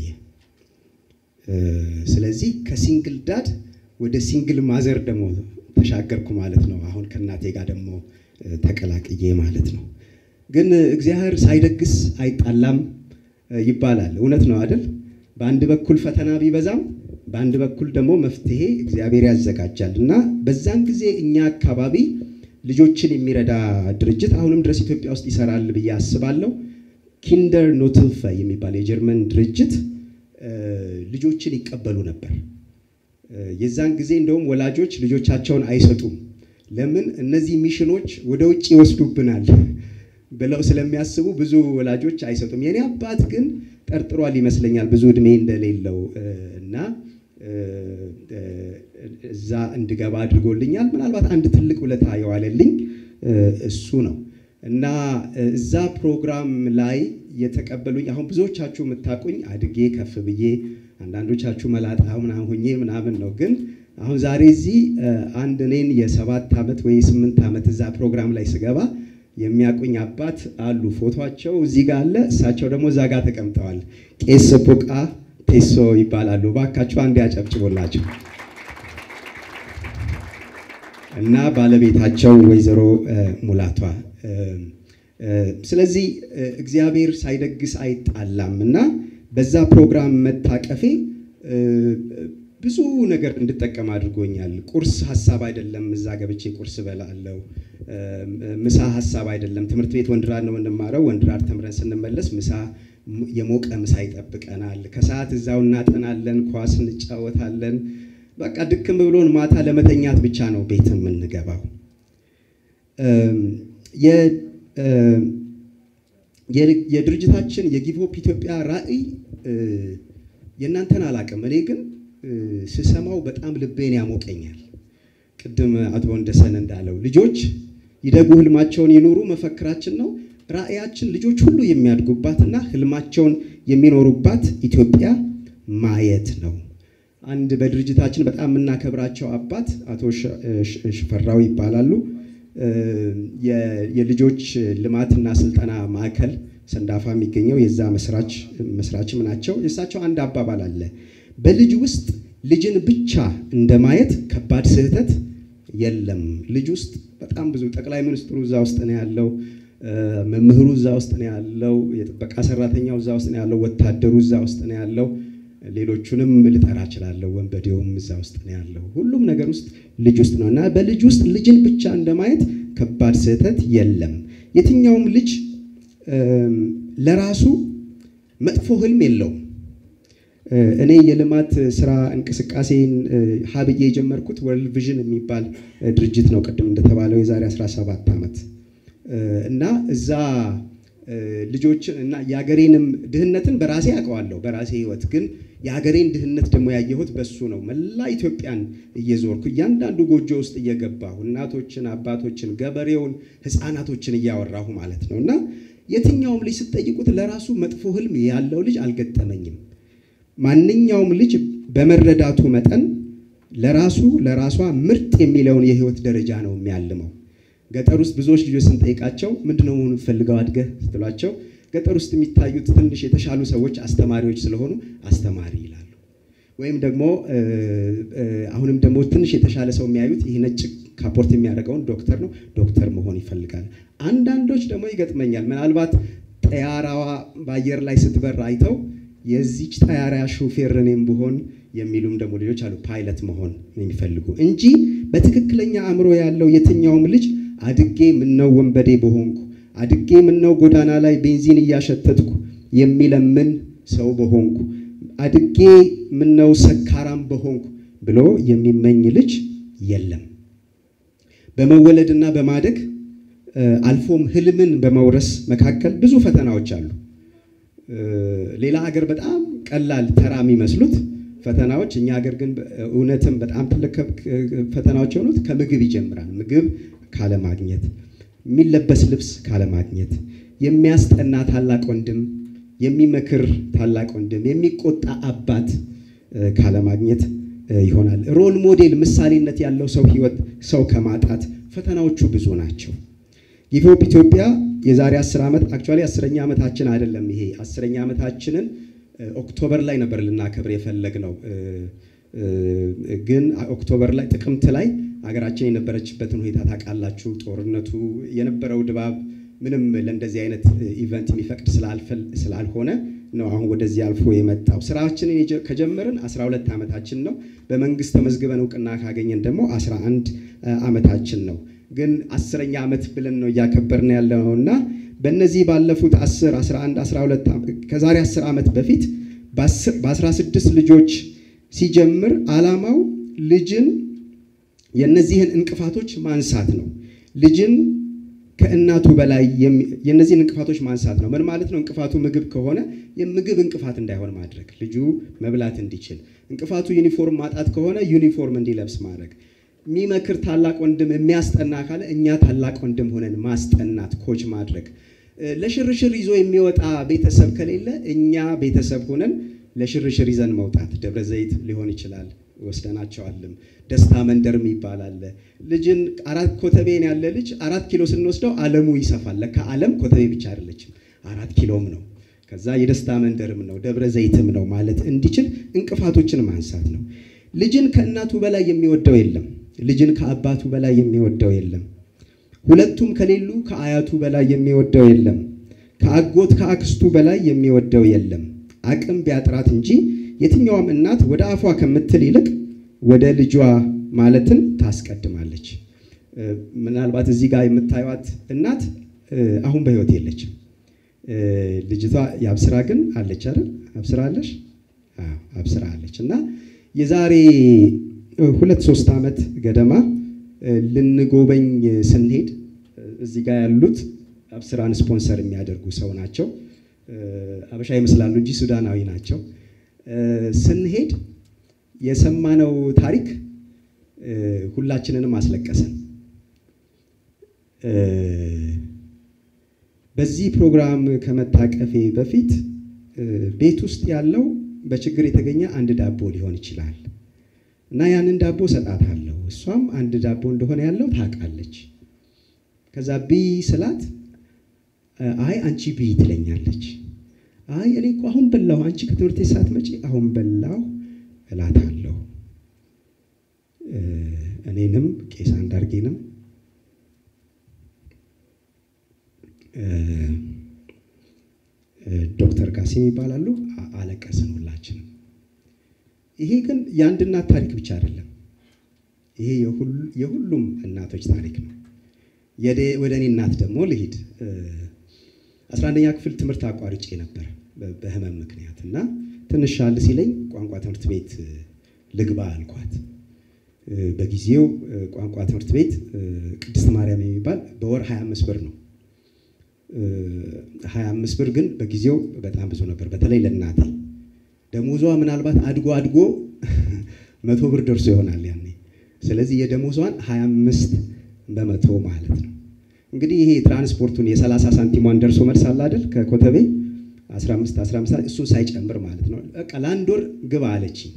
ስለዚህ ከሲንግል ዳድ ወደ ሲንግል ማዘር ደግሞ ተሻገርኩ ማለት ነው። አሁን ከእናቴ ጋር ደግሞ ተቀላቅዬ ማለት ነው። ግን እግዚአብሔር ሳይደግስ አይጣላም ይባላል። እውነት ነው አይደል? በአንድ በኩል ፈተና ቢበዛም በአንድ በኩል ደግሞ መፍትሄ እግዚአብሔር ያዘጋጃል እና በዛን ጊዜ እኛ አካባቢ ልጆችን የሚረዳ ድርጅት አሁንም ድረስ ኢትዮጵያ ውስጥ ይሰራል ብዬ አስባለሁ። ኪንደር ኖትልፈ የሚባል የጀርመን ድርጅት ልጆችን ይቀበሉ ነበር። የዛን ጊዜ እንደውም ወላጆች ልጆቻቸውን አይሰጡም። ለምን? እነዚህ ሚሽኖች ወደ ውጭ ይወስዱብናል ብለው ስለሚያስቡ ብዙ ወላጆች አይሰጡም። የኔ አባት ግን ጠርጥሯል ይመስለኛል ብዙ እድሜ እንደሌለው እና እዛ እንድገባ አድርጎልኛል። ምናልባት አንድ ትልቅ ውለታ የዋለልኝ እሱ ነው እና እዛ ፕሮግራም ላይ የተቀበሉኝ አሁን ብዙዎቻችሁ የምታውቁኝ አድጌ ከፍ ብዬ አንዳንዶቻችሁ መላጣ ምናምን ሁኜ ምናምን ነው። ግን አሁን ዛሬ እዚህ አንድ እኔን የሰባት ዓመት ወይ ስምንት ዓመት እዛ ፕሮግራም ላይ ስገባ የሚያውቁኝ አባት አሉ። ፎቶቸው እዚህ ጋር አለ። እሳቸው ደግሞ እዛ ጋር ተቀምጠዋል። ቄስ ቡቃ ፔሶ ይባላሉ። ባካችሁ አንድ ያጨብጭቦላቸው እና ባለቤታቸው ወይዘሮ ሙላቷ። ስለዚህ እግዚአብሔር ሳይደግስ አይጣላም እና በዛ ፕሮግራም መታቀፌ ብዙ ነገር እንድጠቀም አድርጎኛል። ቁርስ ሀሳብ አይደለም፣ እዛ ገብቼ ቁርስ በላለው። ምሳ ሀሳብ አይደለም፣ ትምህርት ቤት ወንድራድ ነው የምንማረው። ወንድራድ ተምረን ስንመለስ ምሳ የሞቀ ምሳ ይጠብቀናል። ከሰዓት እዛው እናጠናለን፣ ኳስ እንጫወታለን። በቃ ድክም ብሎን ማታ ለመተኛት ብቻ ነው ቤት የምንገባው። የድርጅታችን የጊቭ ሆፕ ኢትዮጵያ ራዕይ የእናንተን አላቅም። እኔ ግን ስሰማው በጣም ልቤን ያሞቀኛል። ቅድም አቶ ወንደሰን እንዳለው ልጆች ይደጉ ህልማቸውን ይኑሩ መፈክራችን ነው። ራዕያችን ልጆች ሁሉ የሚያድጉባትና ህልማቸውን የሚኖሩባት ኢትዮጵያ ማየት ነው። አንድ በድርጅታችን በጣም የምናከብራቸው አባት አቶ ሽፈራው ይባላሉ። የልጆች ልማትና ስልጠና ማዕከል ሰንዳፋ የሚገኘው የዛ መስራችም ናቸው። የእሳቸው አንድ አባባል አለ። በልጅ ውስጥ ልጅን ብቻ እንደማየት ከባድ ስህተት የለም። ልጅ ውስጥ በጣም ብዙ ጠቅላይ ሚኒስትሩ እዛ ውስጥ ነው ያለው፣ መምህሩ እዛ ውስጥ ነው ያለው፣ የጥበቃ ሰራተኛው እዛ ውስጥ ነው ያለው፣ ወታደሩ እዛ ውስጥ ነው ያለው፣ ሌሎቹንም ልጠራ እችላለሁ፣ ወንበዴውም እዛ ውስጥ ነው ያለው። ሁሉም ነገር ውስጥ ልጅ ውስጥ ነው እና በልጅ ውስጥ ልጅን ብቻ እንደማየት ከባድ ስህተት የለም። የትኛውም ልጅ ለራሱ መጥፎ ህልም የለውም። እኔ የልማት ስራ እንቅስቃሴን ሀብዬ የጀመርኩት ወርልድ ቪዥን የሚባል ድርጅት ነው። ቅድም እንደተባለው የዛሬ 17 ዓመት እና እዛ ልጆችን እና የሀገሬንም ድህነትን በራሴ አውቀዋለሁ በራሴ ህይወት ግን የሀገሬን ድህነት ደግሞ ያየሁት በሱ ነው። መላ ኢትዮጵያን እየዞርኩ እያንዳንዱ ጎጆ ውስጥ እየገባሁ እናቶችን፣ አባቶችን፣ ገበሬውን፣ ህፃናቶችን እያወራሁ ማለት ነው እና የትኛውም ልጅ ስትጠይቁት ለራሱ መጥፎ ህልም ያለው ልጅ አልገጠመኝም። ማንኛውም ልጅ በመረዳቱ መጠን ለራሱ ለራሷ ምርጥ የሚለውን የህይወት ደረጃ ነው የሚያልመው። ገጠር ውስጥ ብዙዎች ልጆች ስንጠይቃቸው ምንድነው መሆን ፈልገው አድገህ ስትሏቸው ገጠር ውስጥ የሚታዩት ትንሽ የተሻሉ ሰዎች አስተማሪዎች ስለሆኑ አስተማሪ ይላሉ። ወይም ደግሞ አሁንም ደግሞ ትንሽ የተሻለ ሰው የሚያዩት ይህ ነጭ ካፖርት የሚያደርገውን ዶክተር ነው፣ ዶክተር መሆን ይፈልጋል። አንዳንዶች ደግሞ ይገጥመኛል ምናልባት ጠያራዋ በአየር ላይ ስትበር አይተው የዚች ጠያራ ሹፌር እኔም ብሆን የሚሉም ደግሞ ልጆች አሉ፣ ፓይለት መሆን የሚፈልጉ እንጂ በትክክለኛ አእምሮ ያለው የትኛውም ልጅ አድጌ ምነው ወንበዴ በሆንኩ አድጌ ምነው ጎዳና ላይ ቤንዚን እያሸተትኩ የሚለምን ሰው በሆንኩ አድጌ ምነው ሰካራም በሆንኩ ብሎ የሚመኝ ልጅ የለም። በመወለድና በማደግ አልፎም ህልምን በመውረስ መካከል ብዙ ፈተናዎች አሉ። ሌላ ሀገር በጣም ቀላል ተራ የሚመስሉት ፈተናዎች እኛ ሀገር ግን እውነትም በጣም ትልቅ ፈተናዎች የሆኑት ከምግብ ይጀምራል። ምግብ ካለማግኘት፣ የሚለበስ ልብስ ካለማግኘት፣ የሚያስጠና ታላቅ ወንድም፣ የሚመክር ታላቅ ወንድም፣ የሚቆጣ አባት ካለማግኘት ይሆናል። ሮል ሞዴል ምሳሌነት ያለው ሰው ህይወት ሰው ከማጣት ፈተናዎቹ ብዙ ናቸው። ጊቭ ኢትዮጵያ የዛሬ አስር ዓመት አክቹዋሊ አስረኛ ዓመታችን አይደለም። ይሄ አስረኛ ዓመታችንን ኦክቶበር ላይ ነበር ልናከብር የፈለግነው፣ ግን ኦክቶበር ላይ ጥቅምት ላይ ሀገራችን የነበረችበትን ሁኔታ ታውቃላችሁ። ጦርነቱ የነበረው ድባብ ምንም ለእንደዚህ አይነት ኢቨንት የሚፈቅድ ስላልሆነ ነው አሁን ወደዚህ አልፎ የመጣው። ስራችንን ከጀመርን 12 ዓመታችን ነው። በመንግስት ተመዝግበን እውቅና ካገኘን ደግሞ 11 ዓመታችን ነው። ግን አስረኛ ዓመት ብለን ነው እያከበርን ያለው እና በእነዚህ ባለፉት 10፣ 11፣ 12 ከዛሬ 10 ዓመት በፊት በ16 ልጆች ሲጀምር ዓላማው ልጅን የእነዚህን እንቅፋቶች ማንሳት ነው። ልጅን ከእናቱ በላይ የእነዚህን እንቅፋቶች ማንሳት ነው። ምን ማለት ነው? እንቅፋቱ ምግብ ከሆነ የምግብ እንቅፋት እንዳይሆን ማድረግ፣ ልጁ መብላት እንዲችል። እንቅፋቱ ዩኒፎርም ማጣት ከሆነ ዩኒፎርም እንዲለብስ ማድረግ የሚመክር ታላቅ ወንድም የሚያስጠና ካለ እኛ ታላቅ ወንድም ሆነን ማስጠናት፣ ኮች ማድረግ። ለሽርሽር ይዞ የሚወጣ ቤተሰብ ከሌለ እኛ ቤተሰብ ሆነን ለሽርሽር ይዘን መውጣት። ደብረ ዘይት ሊሆን ይችላል ወስደናቸዋልም። ደስታ መንደርም ይባላል። ልጅን አራት ኮተቤን ያለ ልጅ አራት ኪሎ ስንወስደው ዓለሙ ይሰፋል። ለካ ዓለም ኮተቤ ብቻ አይደለችም፣ አራት ኪሎም ነው። ከዛ የደስታ መንደርም ነው ደብረ ዘይትም ነው ማለት እንዲችል እንቅፋቶችን ማንሳት ነው። ልጅን ከእናቱ በላይ የሚወደው የለም። ልጅን ከአባቱ በላይ የሚወደው የለም። ሁለቱም ከሌሉ ከአያቱ በላይ የሚወደው የለም። ከአጎት ከአክስቱ በላይ የሚወደው የለም። አቅም ቢያጥራት እንጂ የትኛውም እናት ወደ አፏ ከምትል ይልቅ ወደ ልጇ ማለትን ታስቀድማለች። ምናልባት እዚህ ጋር የምታዩት እናት አሁን በሕይወት የለችም። ልጅቷ የአብስራ ግን አለች አይደል? አብስራ አለሽ? አብስራ አለች እና የዛሬ ሁለት ሶስት ዓመት ገደማ ልንጎበኝ ስንሄድ እዚህ ጋር ያሉት አብስራን ስፖንሰር የሚያደርጉ ሰው ናቸው። አበሻ ይመስላሉ እንጂ ሱዳናዊ ናቸው። ስንሄድ የሰማነው ታሪክ እ፣ ሁላችንንም አስለቀሰን። እ፣ በዚህ ፕሮግራም ከመታቀፌ በፊት እ፣ ቤት ውስጥ ያለው በችግር የተገኘ አንድ ዳቦ ሊሆን ይችላል እና ያንን ዳቦ ሰጣታለሁ። እሷም አንድ ዳቦ እንደሆነ ያለው ታውቃለች። ከዛ ብይ ስላት እ፣ አይ አንቺ ብይ ትለኛለች። አይ እኔ እኮ አሁን በላሁ፣ አንቺ ከትምህርት ቤት ሳትመጪ አሁን በላሁ እላታለሁ። እ፣ እኔንም ቄስ አንዳርጌንም እ፣ እ፣ ዶክተር ቃሲም ይባላሉ። አ- አለቀስን ሁላችንም። ይሄ ግን የአንድ እናት ታሪክ ብቻ አይደለም። ይሄ የሁል- የሁሉም እናቶች ታሪክ ነው። የደ- ወደ እኔ እናት ደግሞ ልሂድ። አስራ አንደኛ ክፍል ትምህርት አቋርጬ ነበር በ- በህመም ምክንያት እና ትንሽ ሻል ሲለኝ ቋንቋ ትምህርት ቤት እ፣ ልግባ አልኳት። እ፣ በጊዜው እ፣ ቋንቋ ትምህርት ቤት እ፣ ቅድስት ማርያም የሚባል በወር 25 ብር ነው። እ፣ 25 ብር ግን በጊዜው በጣም ብዙ ነበር፣ በተለይ ለእናቴ ደሞዟ ምናልባት አድጎ አድጎ መቶ ብር ደርሶ ይሆናል ያኔ። ስለዚህ የደሞዟን 25 በመቶ ማለት ነው። እንግዲህ ይሄ ትራንስፖርቱን የ30 ሳንቲሟን ደርሶ መልስ አለ አይደል ከኮተቤ 15 15 እሱን ሳይጨምር ማለት ነው። በቃ ለአንድ ወር ግባ አለችኝ።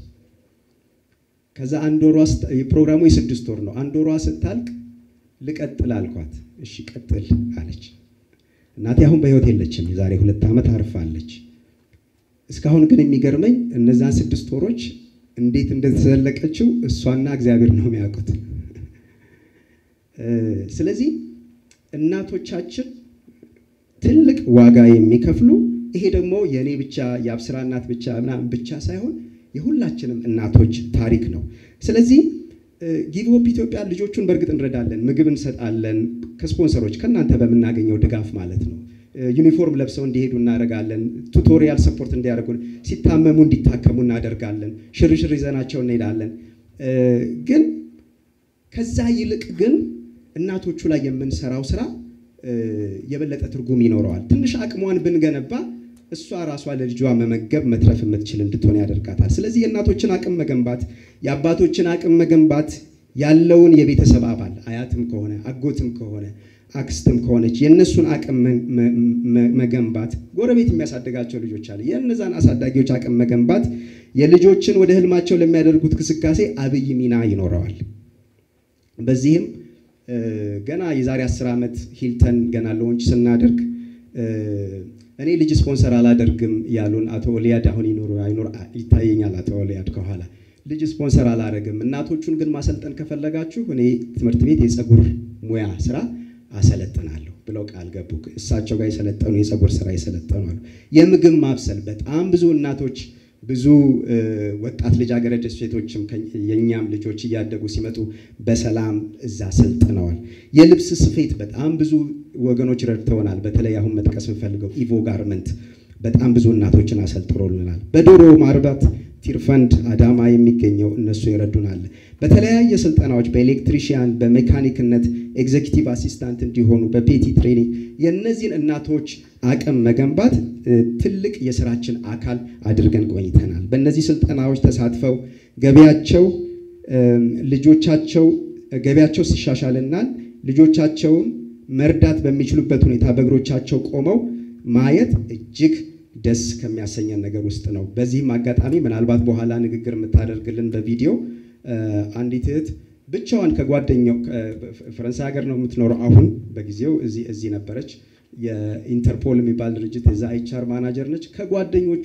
ከዛ አንድ ወሯ ስት- ፕሮግራሙ የስድስት ወር ነው። አንድ ወሯ ስታልቅ ልቀጥል አልኳት። እሺ ቀጥል አለች። እናቴ አሁን በህይወት የለችም። የዛሬ ሁለት ዓመት አርፋለች። እስካሁን ግን የሚገርመኝ እነዛን ስድስት ወሮች እንዴት እንደተዘለቀችው እሷና እግዚአብሔር ነው የሚያውቁት። እ፣ ስለዚህ እናቶቻችን ትልቅ ዋጋ የሚከፍሉ ይሄ ደግሞ የእኔ ብቻ የአብስራ እናት ብቻ ምናምን ብቻ ሳይሆን የሁላችንም እናቶች ታሪክ ነው። ስለዚህ ጊቭ ሆፕ ኢትዮጵያ ልጆቹን በእርግጥ እንረዳለን፣ ምግብ እንሰጣለን፣ ከስፖንሰሮች ከእናንተ በምናገኘው ድጋፍ ማለት ነው። እ፣ ዩኒፎርም ለብሰው እንዲሄዱ እናደርጋለን። ቱቶሪያል ሰፖርት እንዲያደርጉ፣ ሲታመሙ እንዲታከሙ እናደርጋለን። ሽርሽር ይዘናቸው እንሄዳለን። እ፣ ግን ከዛ ይልቅ ግን እናቶቹ ላይ የምንሰራው ስራ እ፣ የበለጠ ትርጉም ይኖረዋል። ትንሽ አቅሟን ብንገነባ እሷ ራሷ ለልጇ መመገብ መትረፍ የምትችል እንድትሆን ያደርጋታል። ስለዚህ የእናቶችን አቅም መገንባት፣ የአባቶችን አቅም መገንባት ያለውን የቤተሰብ አባል አያትም ከሆነ አጎትም ከሆነ አክስትም ከሆነች የእነሱን አቅም መ- መ- መ- መገንባት፣ ጎረቤት የሚያሳድጋቸው ልጆች አለ። የእነዛን አሳዳጊዎች አቅም መገንባት የልጆችን ወደ ህልማቸው ለሚያደርጉት ግስጋሴ አብይ ሚና ይኖረዋል። በዚህም እ፣ ገና የዛሬ አስር ዓመት ሂልተን ገና ሎንች ስናደርግ እ፣ እኔ ልጅ ስፖንሰር አላደርግም ያሉን አቶ ኦሊያድ አሁን ይኖሩ አይኖር ይታየኛል። አቶ ኦሊያድ ከኋላ ልጅ ስፖንሰር አላደርግም፣ እናቶቹን ግን ማሰልጠን ከፈለጋችሁ እኔ ትምህርት ቤት የፀጉር ሙያ ስራ አሰለጥናለሁ ብለው ቃል ገቡ። እሳቸው ጋር የሰለጠኑ የፀጉር ስራ የሰለጠኑ አሉ። የምግብ ማብሰል በጣም ብዙ እናቶች ብዙ እ፣ ወጣት ልጃገረድ ሴቶችም ከ- የእኛም ልጆች እያደጉ ሲመጡ በሰላም እዛ ሰልጥነዋል። የልብስ ስፌት በጣም ብዙ ወገኖች ረድተውናል። በተለይ አሁን መጥቀስ የምፈልገው ኢቮ ጋርመንት በጣም ብዙ እናቶችን አሰልጥኖልናል። በዶሮ ማርባት ቲርፈንድ አዳማ የሚገኘው እነሱ ይረዱናል። በተለያየ ስልጠናዎች በኤሌክትሪሽያን፣ በሜካኒክነት ኤግዜኪቲቭ አሲስታንት እንዲሆኑ በፔቲ ትሬኒንግ የእነዚህን እናቶች አቅም መገንባት እ፣ ትልቅ የስራችን አካል አድርገን ቆይተናል። በእነዚህ ስልጠናዎች ተሳትፈው ገቢያቸው እም፣ ልጆቻቸው ገቢያቸው ሲሻሻልና ልጆቻቸውን መርዳት በሚችሉበት ሁኔታ በእግሮቻቸው ቆመው ማየት እጅግ ደስ ከሚያሰኘን ነገር ውስጥ ነው። በዚህም አጋጣሚ ምናልባት በኋላ ንግግር የምታደርግልን በቪዲዮ እ፣ አንዲት እህት ብቻዋን ከጓደኛው ከ- ፈረንሳይ ሀገር ነው የምትኖረው። አሁን በጊዜው እዚህ እዚህ ነበረች። የኢንተርፖል የሚባል ድርጅት የዛ ኤችአር ማናጀር ነች። ከጓደኞቿ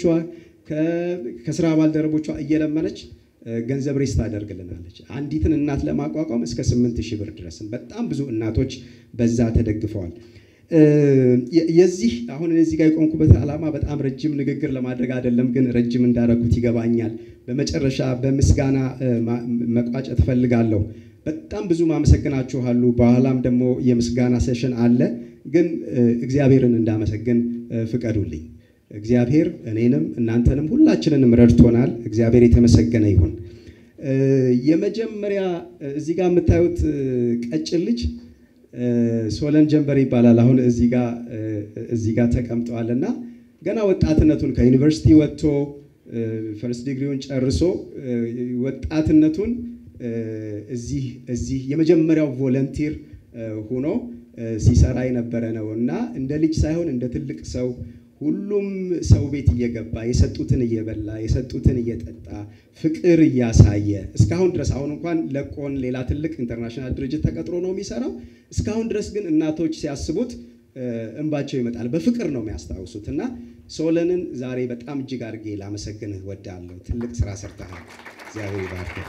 ከ- ከስራ ባልደረቦቿ እየለመነች እ፣ ገንዘብ ሬስ ታደርግልናለች። አንዲትን እናት ለማቋቋም እስከ ስምንት ሺህ ብር ድረስም በጣም ብዙ እናቶች በዛ ተደግፈዋል። እ፣ የ- የዚህ አሁን እዚህ ጋር የቆምኩበት ዓላማ በጣም ረጅም ንግግር ለማድረግ አይደለም፣ ግን ረጅም እንዳረኩት ይገባኛል። በመጨረሻ በምስጋና እ፣ ማ- መቋጨት እፈልጋለሁ። በጣም ብዙ ማመሰግናችኋሉ። በኋላም ደግሞ የምስጋና ሴሽን አለ፣ ግን እ፣ እግዚአብሔርን እንዳመሰግን እ፣ ፍቀዱልኝ። እግዚአብሔር እኔንም እናንተንም ሁላችንንም ረድቶናል። እግዚአብሔር የተመሰገነ ይሁን። እ፣ የመጀመሪያ እ፣ እዚህ ጋር የምታዩት እ፣ ቀጭን ልጅ እ፣ ሶለን ጀንበር ይባላል። አሁን እዚህ ጋር እ፣ እዚህ ጋር ተቀምጠዋል እና ገና ወጣትነቱን ከዩኒቨርሲቲ ወጥቶ ፈርስት ዲግሪውን ጨርሶ ወጣትነቱን እዚህ እዚህ የመጀመሪያው ቮለንቲር ሆኖ ሲሰራ የነበረ ነው እና እንደ ልጅ ሳይሆን እንደ ትልቅ ሰው ሁሉም ሰው ቤት እየገባ የሰጡትን እየበላ የሰጡትን እየጠጣ ፍቅር እያሳየ እስካሁን ድረስ አሁን እንኳን ለቆን ሌላ ትልቅ ኢንተርናሽናል ድርጅት ተቀጥሮ ነው የሚሰራው። እስካሁን ድረስ ግን እናቶች ሲያስቡት እንባቸው ይመጣል። በፍቅር ነው የሚያስታውሱት እና ሶለንን ዛሬ በጣም እጅግ አድርጌ ላመሰግንህ ወዳለሁ። ትልቅ ስራ ሰርተሃል። እግዚአብሔር ይባርክህ።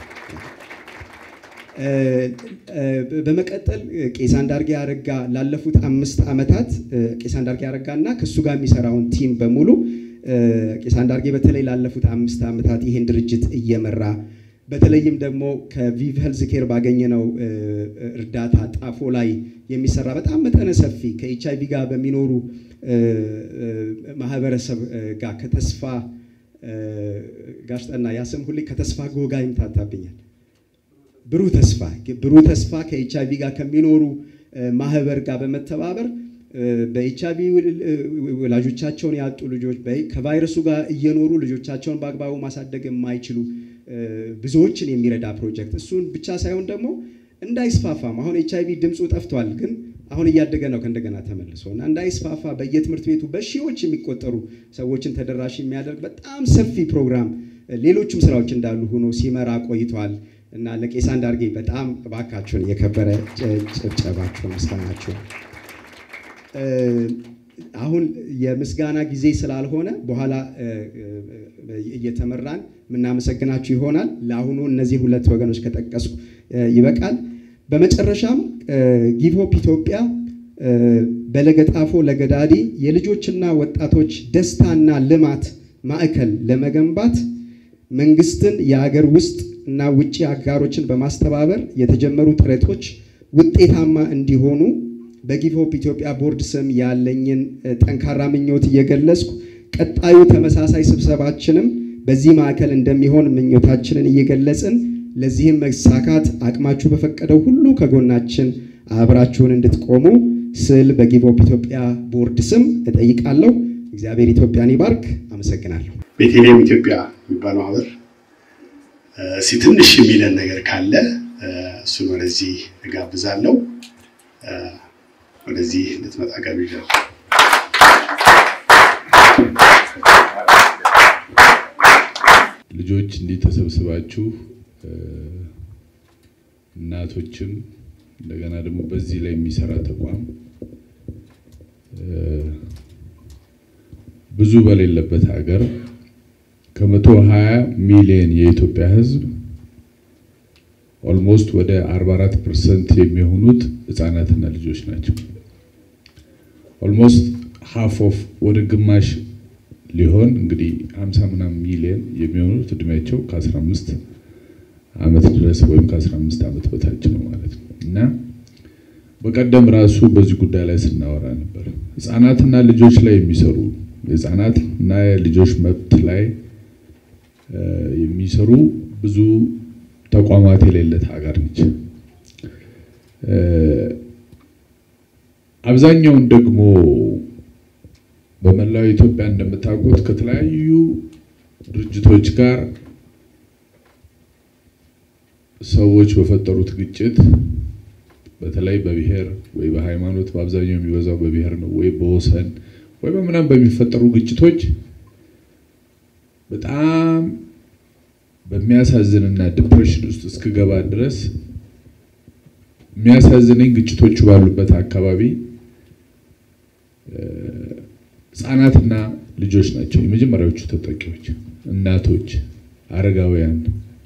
በመቀጠል ቄስ አንዳርጌ አረጋ ላለፉት አምስት ዓመታት ቄስ አንዳርጌ አረጋ እና ከእሱ ጋር የሚሰራውን ቲም በሙሉ ቄስ አንዳርጌ በተለይ ላለፉት አምስት ዓመታት ይህን ድርጅት እየመራ በተለይም ደግሞ ከቪቭ ሄልዝ ኬር ባገኘነው እርዳታ ጣፎ ላይ የሚሰራ በጣም መጠነ ሰፊ ከኤች አይቪ ጋር በሚኖሩ ማህበረሰብ ጋር ከተስፋ ጋሽጠና ያስም ሁሌ ከተስፋ ጎጋ ይምታታብኛል ብሩህ ተስፋ ብሩህ ተስፋ ከኤች አይቪ ጋር ከሚኖሩ ማህበር ጋር በመተባበር በኤች አይቪ ወላጆቻቸውን ያጡ ልጆች ከቫይረሱ ጋር እየኖሩ ልጆቻቸውን በአግባቡ ማሳደግ የማይችሉ ብዙዎችን የሚረዳ ፕሮጀክት እሱን ብቻ ሳይሆን ደግሞ እንዳይስፋፋም አሁን ኤች አይቪ ድምፁ ጠፍቷል፣ ግን አሁን እያደገ ነው ከእንደገና ተመልሶ እና እንዳይስፋፋ በየትምህርት ቤቱ በሺዎች የሚቆጠሩ ሰዎችን ተደራሽ የሚያደርግ በጣም ሰፊ ፕሮግራም ሌሎችም ስራዎች እንዳሉ ሆኖ ሲመራ ቆይቷል። እና ለቄስ አንዳርጌ በጣም እባካችሁን የከበረ ጭብጨባችሁን ምስጋናችሁን። አሁን የምስጋና ጊዜ ስላልሆነ በኋላ እየተመራን የምናመሰግናችሁ ይሆናል። ለአሁኑ እነዚህ ሁለት ወገኖች ከጠቀሱ ይበቃል። በመጨረሻም ጊቭ ሆፕ ኢትዮጵያ በለገጣፎ ለገዳዲ የልጆችና ወጣቶች ደስታና ልማት ማዕከል ለመገንባት መንግስትን የሀገር ውስጥ እና ውጭ አጋሮችን በማስተባበር የተጀመሩ ጥረቶች ውጤታማ እንዲሆኑ በጊቭ ሆፕ ኢትዮጵያ ቦርድ ስም ያለኝን ጠንካራ ምኞት እየገለጽኩ ቀጣዩ ተመሳሳይ ስብሰባችንም በዚህ ማዕከል እንደሚሆን ምኞታችንን እየገለጽን ለዚህም መሳካት አቅማችሁ በፈቀደው ሁሉ ከጎናችን አብራችሁን እንድትቆሙ ስል በጊቭ ሆፕ ኢትዮጵያ ቦርድ ስም እጠይቃለሁ። እግዚአብሔር ኢትዮጵያን ይባርክ። አመሰግናለሁ። ቤተልሔም ኢትዮጵያ የሚባለው ማህበር እስኪ ትንሽ የሚለን ነገር ካለ እሱን ወደዚህ እጋብዛለሁ። ወደዚህ እንድትመጣ ጋብዣለሁ። ልጆች እንዲህ ተሰብስባችሁ እናቶችም እንደገና ደግሞ በዚህ ላይ የሚሰራ ተቋም ብዙ በሌለበት ሀገር ከመቶ ሀያ ሚሊዮን የኢትዮጵያ ሕዝብ ኦልሞስት ወደ 44 ፐርሰንት የሚሆኑት ህጻናትና ልጆች ናቸው። ኦልሞስት ሃፍ ኦፍ ወደ ግማሽ ሊሆን እንግዲህ 50 ምናምን ሚሊዮን የሚሆኑት እድሜያቸው ከ15 ዓመት ድረስ ወይም ከ15 ዓመት በታች ነው ማለት ነው እና በቀደም ራሱ በዚህ ጉዳይ ላይ ስናወራ ነበር። ህጻናትና ልጆች ላይ የሚሰሩ የህጻናት እና የልጆች መብት ላይ የሚሰሩ ብዙ ተቋማት የሌለት ሀገር ነች። አብዛኛውን ደግሞ በመላው ኢትዮጵያ እንደምታውቁት ከተለያዩ ድርጅቶች ጋር ሰዎች በፈጠሩት ግጭት በተለይ በብሔር ወይ በሃይማኖት በአብዛኛው የሚበዛው በብሔር ነው ወይ በወሰን ወይ በምናምን በሚፈጠሩ ግጭቶች በጣም በሚያሳዝንና ዲፕሬሽን ውስጥ እስክገባ ድረስ የሚያሳዝነኝ ግጭቶቹ ባሉበት አካባቢ ህጻናትና ልጆች ናቸው የመጀመሪያዎቹ ተጠቂዎች። እናቶች፣ አረጋውያን፣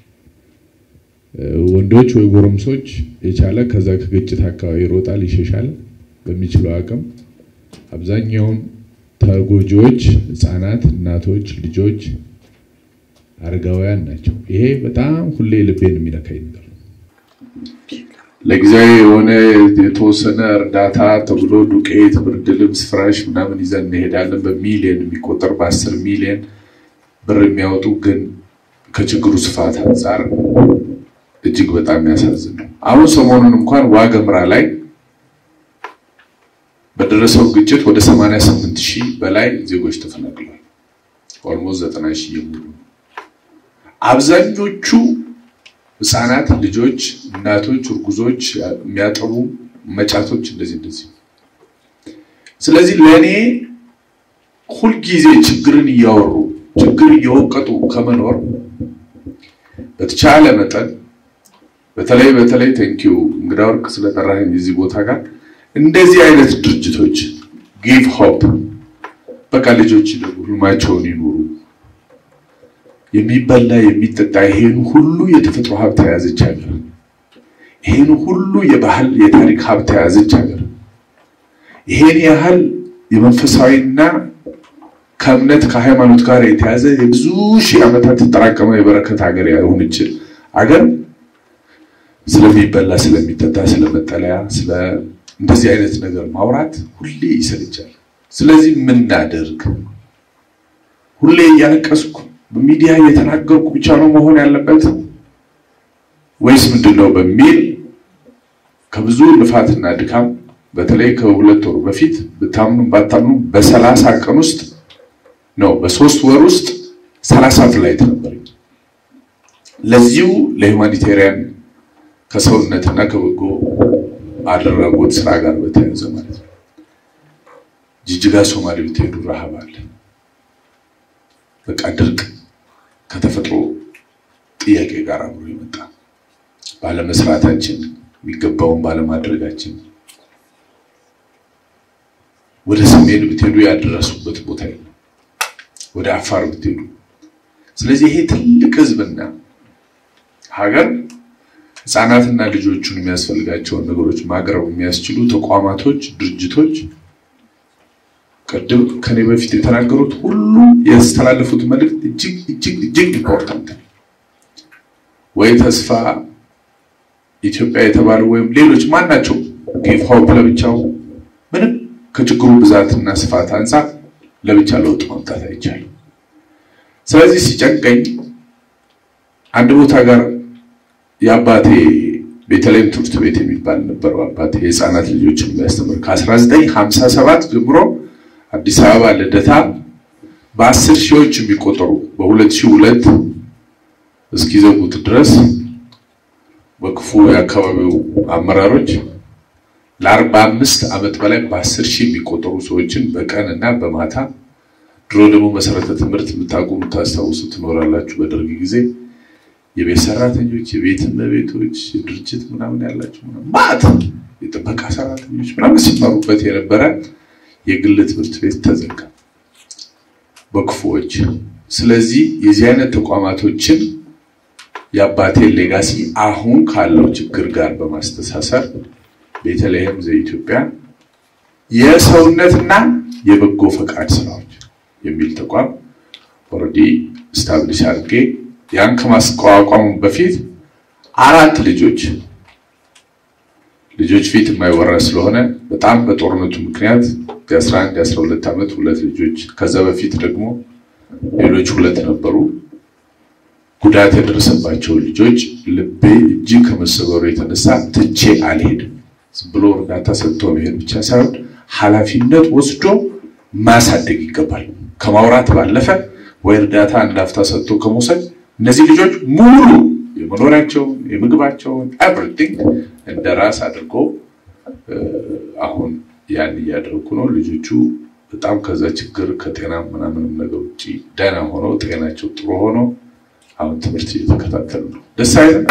ወንዶች ወይ ጎረምሶች የቻለ ከዛ ከግጭት አካባቢ ይሮጣል፣ ይሸሻል በሚችለው አቅም። አብዛኛውን ተጎጂዎች ህጻናት፣ እናቶች፣ ልጆች አረጋውያን ናቸው። ይሄ በጣም ሁሌ ልቤን የሚነካኝ ነገር ነው። ለጊዜያዊ የሆነ የተወሰነ እርዳታ ተብሎ ዱቄት፣ ብርድ ልብስ፣ ፍራሽ ምናምን ይዘን እንሄዳለን። በሚሊየን የሚቆጠር በአስር ሚሊየን ብር የሚያወጡ ግን ከችግሩ ስፋት አንጻር እጅግ በጣም የሚያሳዝን ነው። አሁን ሰሞኑን እንኳን ዋገምራ ላይ በደረሰው ግጭት ወደ 88 ሺህ በላይ ዜጎች ተፈናቅለዋል። ኦልሞስት ዘጠና ሺህ የሚሆኑ አብዛኞቹ ህፃናት፣ ልጆች፣ እናቶች፣ እርጉዞች፣ የሚያጠቡ መጫቶች እንደዚህ እንደዚህ። ስለዚህ ለእኔ ሁልጊዜ ችግርን እያወሩ ችግር እየወቀጡ ከመኖር በተቻለ መጠን በተለይ በተለይ ቴንኪው እንግዳ ወርቅ ስለጠራኸኝ እዚህ ቦታ ጋር እንደዚህ አይነት ድርጅቶች ጊቭ ሆፕ በቃ ልጆች ደግሞ ህልማቸውን ይኑሩ። የሚበላ የሚጠጣ ይሄን ሁሉ የተፈጥሮ ሀብት የያዘች ሀገር፣ ይሄን ሁሉ የባህል የታሪክ ሀብት የያዘች ሀገር፣ ይሄን ያህል የመንፈሳዊና ከእምነት ከሃይማኖት ጋር የተያዘ የብዙ ሺህ ዓመታት የተጠራቀመ የበረከት ሀገር የሆነች ሀገር ስለሚበላ ስለሚጠጣ ስለመጠለያ ስለ እንደዚህ አይነት ነገር ማውራት ሁሌ ይሰለቻል። ስለዚህ ምናደርግ ሁሌ እያለቀስኩ በሚዲያ እየተናገርኩ ብቻ ነው መሆን ያለበት ወይስ ምንድን ነው በሚል ከብዙ ልፋትና ድካም በተለይ ከሁለት ወሩ በፊት ብታምኑ ባታምኑ በሰላሳ ቀን ውስጥ ነው በሶስት ወር ውስጥ ሰላሳ ፍላይት ነበር። ለዚሁ ለሁማኒቴሪያን ከሰውነትና ከበጎ አድራጎት ስራ ጋር በተያያዘ ማለት ነው። ጅጅጋ ሶማሌ ብትሄዱ ረሃብ አለ። በቃ ድርቅ ከተፈጥሮ ጥያቄ ጋር አብሮ የመጣ ባለመስራታችን፣ የሚገባውን ባለማድረጋችን ወደ ሰሜን ብትሄዱ ያደረሱበት ቦታ የለም። ወደ አፋር ብትሄዱ ስለዚህ ይሄ ትልቅ ህዝብና ሀገር ህፃናትና ልጆቹን የሚያስፈልጋቸውን ነገሮች ማቅረብ የሚያስችሉ ተቋማቶች፣ ድርጅቶች ቅድም ከኔ በፊት የተናገሩት ሁሉ ያስተላለፉት መልእክት እጅግ እጅግ እጅግ ኢምፖርታንት ወይ ተስፋ ኢትዮጵያ የተባለው ወይም ሌሎች ማናቸው ጊቭ ሆፕ ለብቻው ምንም ከችግሩ ብዛትና ስፋት አንጻር ለብቻ ለውጥ ማምጣት አይቻልም። ስለዚህ ሲጨንቀኝ አንድ ቦታ ጋር የአባቴ ቤተልሔም ትምህርት ቤት የሚባል ነበረው። አባቴ የህፃናት ልጆችን የሚያስተምር ከ1957 ጀምሮ አዲስ አበባ ልደታ በአስር ሺዎች የሚቆጠሩ በ2002 እስኪዘጉት ድረስ በክፉ የአካባቢው አመራሮች ለአርባ አምስት ዓመት በላይ በአስር ሺህ የሚቆጠሩ ሰዎችን በቀን እና በማታ ድሮ ደግሞ መሰረተ ትምህርት የምታውቁ የምታስታውሱ ትኖራላችሁ። በደርግ ጊዜ የቤት ሰራተኞች፣ የቤት እመቤቶች፣ የድርጅት ምናምን ያላቸው ማት የጥበቃ ሰራተኞች ምናምን ሲማሩበት የነበረ የግል ትምህርት ቤት ተዘጋ በክፉዎች። ስለዚህ የዚህ አይነት ተቋማቶችን የአባቴን ሌጋሲ አሁን ካለው ችግር ጋር በማስተሳሰር ቤተልሔም ዘኢትዮጵያ የሰውነትና የበጎ ፈቃድ ስራዎች የሚል ተቋም ኦልሬዲ ስታብሊሽ አድርጌ ያን ከማስቋቋሙ በፊት አራት ልጆች ልጆች ፊት የማይወራ ስለሆነ በጣም በጦርነቱ ምክንያት የ11 የ12 ዓመት ሁለት ልጆች ከዛ በፊት ደግሞ ሌሎች ሁለት ነበሩ። ጉዳት የደረሰባቸው ልጆች ልቤ እጅግ ከመሰበሩ የተነሳ ትቼ አልሄድም። ዝም ብሎ እርዳታ ሰጥቶ መሄድ ብቻ ሳይሆን ኃላፊነት ወስዶ ማሳደግ ይገባል። ከማውራት ባለፈ ወይ እርዳታ እንዳፍታ ሰጥቶ ከመውሰድ እነዚህ ልጆች ሙሉ የመኖሪያቸውን የምግባቸውን ኤቭሪቲንግ እንደ ራስ አድርጎ አሁን ያን እያደረኩ ነው። ልጆቹ በጣም ከዛ ችግር ከጤና ምናምንም ነገር ውጭ ደህና ሆነው ጤናቸው ጥሩ ሆኖ አሁን ትምህርት እየተከታተሉ ነው። ደስ አይልም?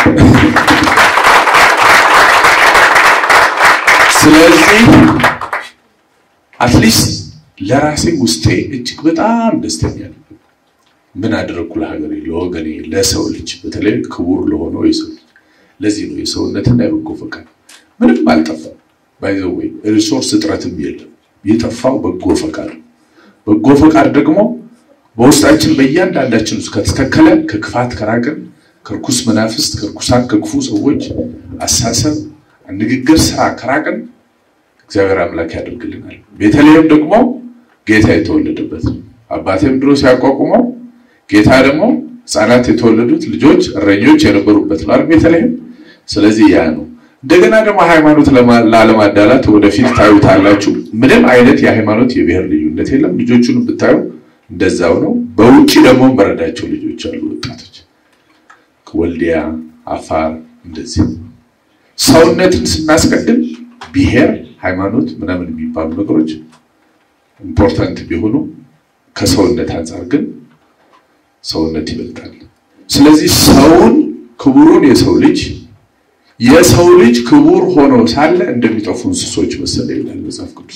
ስለዚህ አትሊስት ለራሴ ውስጤ እጅግ በጣም ደስተኛ ነው። ምን አደረግኩ ለሀገሬ፣ ለወገኔ፣ ለሰው ልጅ በተለይ ክቡር ለሆነው የሰው ልጅ። ለዚህ ነው የሰውነትና የበጎ ፈቃድ ምንም አልጠፋም። ባይዘው ወይ ሪሶርስ እጥረትም የለም። የጠፋው በጎ ፈቃድ። በጎ ፈቃድ ደግሞ በውስጣችን በእያንዳንዳችን ውስጥ ከተተከለ ከክፋት ከራቅን፣ ከርኩስ መናፍስት፣ ከርኩሳን፣ ከክፉ ሰዎች አሳሰብ፣ ንግግር፣ ስራ ከራቅን እግዚአብሔር አምላክ ያደርግልናል። ቤተልሔም ደግሞ ጌታ የተወለደበት ነው። አባቴም ድሮ ሲያቋቁመው ጌታ ደግሞ ሕፃናት የተወለዱት ልጆች እረኞች የነበሩበት ነው ቤተልሔም። ስለዚህ ያ ነው። እንደገና ደግሞ ሃይማኖት ላለማዳላት ወደፊት ታዩታላችሁ። ምንም አይነት የሃይማኖት የብሔር ልዩነት የለም። ልጆቹን ብታዩ እንደዛው ነው። በውጭ ደግሞ በረዳቸው ልጆች አሉ፣ ወጣቶች ወልዲያ፣ አፋር እንደዚህ ሰውነትን ስናስቀድም ብሔር፣ ሃይማኖት ምናምን የሚባሉ ነገሮች ኢምፖርታንት ቢሆኑ ከሰውነት አንጻር ግን ሰውነት ይበልጣል። ስለዚህ ሰውን ክቡሩን የሰው ልጅ የሰው ልጅ ክቡር ሆኖ ሳለ እንደሚጠፉ እንስሶች መሰለ ይላል መጽሐፍ ቅዱስ።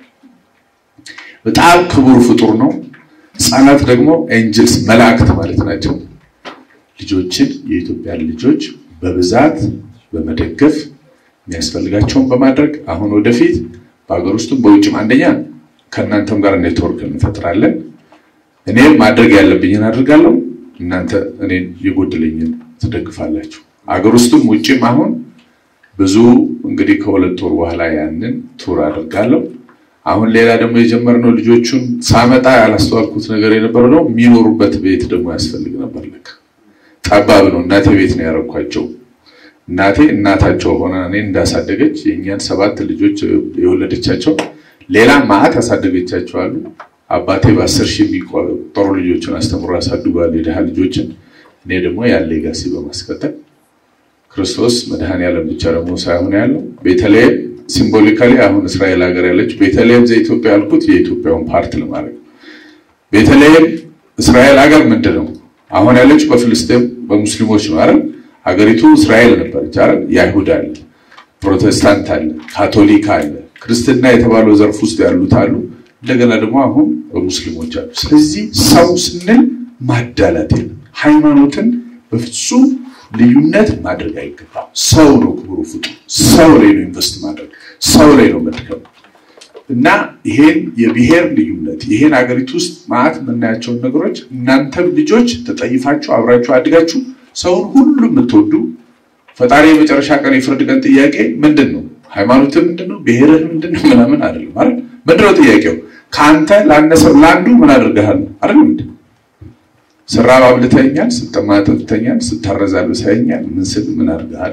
በጣም ክቡር ፍጡር ነው። ሕፃናት ደግሞ ኤንጅልስ መላእክት ማለት ናቸው። ልጆችን የኢትዮጵያን ልጆች በብዛት በመደገፍ የሚያስፈልጋቸውን በማድረግ አሁን ወደፊት በሀገር ውስጥም በውጭም አንደኛ ከእናንተም ጋር ኔትወርክ እንፈጥራለን። እኔም ማድረግ ያለብኝን አድርጋለሁ፣ እናንተ እኔን የጎደለኝን ትደግፋላችሁ። አገር ውስጥም ውጭም አሁን ብዙ እንግዲህ ከሁለት ወር በኋላ ያንን ቱር አድርጋለሁ። አሁን ሌላ ደግሞ የጀመርነው ልጆቹን ሳመጣ ያላስተዋልኩት ነገር የነበረው ነው የሚኖሩበት ቤት ደግሞ ያስፈልግ ነበር። ልክ ጠባብ ነው። እናቴ ቤት ነው ያረኳቸው። እናቴ እናታቸው ሆነ እኔ እንዳሳደገች የእኛን ሰባት ልጆች የወለደቻቸው ሌላ ማዕት ያሳደገቻቸው አሉ። አባቴ በአስር ሺህ የሚቆጠሩ ልጆችን አስተምሮ ያሳድጓል፣ የድሃ ልጆችን። እኔ ደግሞ ያለ ሌጋሲ በማስቀጠል ክርስቶስ መድኃኔዓለም ብቻ ደግሞ ሳይሆን ያለው ቤተልሔም ሲምቦሊካሊ አሁን እስራኤል ሀገር ያለች ቤተልሔም ዘኢትዮጵያ ያልኩት የኢትዮጵያውን ፓርት ለማድረግ ቤተልሔም እስራኤል ሀገር ምንድን ነው? አሁን ያለች በፍልስጤም በሙስሊሞች ነው አይደል? ሀገሪቱ እስራኤል ነበረች አይደል? የአይሁድ አለ፣ ፕሮቴስታንት አለ፣ ካቶሊክ አለ፣ ክርስትና የተባለው ዘርፍ ውስጥ ያሉት አሉ። እንደገና ደግሞ አሁን በሙስሊሞች አሉ። ስለዚህ ሰው ስንል ማዳላት የለም። ሃይማኖትን በፍጹም ልዩነት ማድረግ አይገባም። ሰው ነው ክቡሩ ፍጡር። ሰው ላይ ነው ኢንቨስት ማድረግ፣ ሰው ላይ ነው መድከም እና ይሄን የብሔር ልዩነት ይሄን ሀገሪቱ ውስጥ ማዕት የምናያቸውን ነገሮች እናንተም ልጆች ተጠይፋችሁ አብራችሁ አድጋችሁ ሰውን ሁሉ የምትወዱ ፈጣሪ የመጨረሻ ቀን የፍርድ ቀን ጥያቄ ምንድን ነው? ሃይማኖትህ ምንድን ነው? ብሔርህ ምንድን ነው? ምናምን አይደለም አይደል? ምንድን ነው ጥያቄው? ከአንተ ላነሰው ለአንዱ ምን አድርገሃል አይደል? ምንድን ስራብ አብልተኛል፣ ስጠማ አጠጥተኛል፣ ስታረዝ አልብሰኸኛል፣ ምን ስል ምን አድርገሃል?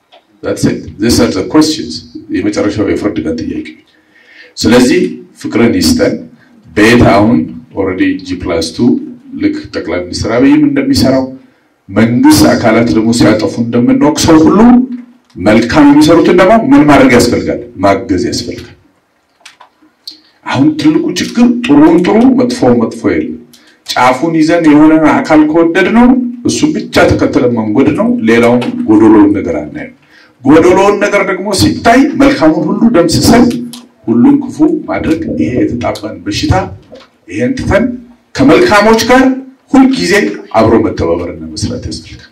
የመጨረሻው የፍርድ ቀን ጥያቄ። ስለዚህ ፍቅርን ይስጠን። ቤት አሁን ኦልሬዲ ጂ ፕላስ ቱ ልክ ጠቅላይ ሚኒስትር አብይም እንደሚሰራው መንግስት አካላት ደግሞ ሲያጠፉ እንደምንወቅሰው ሁሉ መልካም የሚሰሩትን ደግሞ ምን ማድረግ ያስፈልጋል? ማገዝ ያስፈልጋል። አሁን ትልቁ ችግር ጥሩን ጥሩ መጥፎ መጥፎ የለም። ጫፉን ይዘን የሆነ አካል ከወደድ ነው እሱም ብቻ ተከትለን መንጎድ ነው። ሌላውን ጎዶሎውን ነገር አናየው። ጎዶሎውን ነገር ደግሞ ሲታይ መልካሙን ሁሉ ደምስሰን ሁሉም ክፉ ማድረግ ይሄ የተጣባን በሽታ ይሄን ትተን ከመልካሞች ጋር ሁልጊዜ አብሮ መተባበርና መስራት ያስፈልጋል።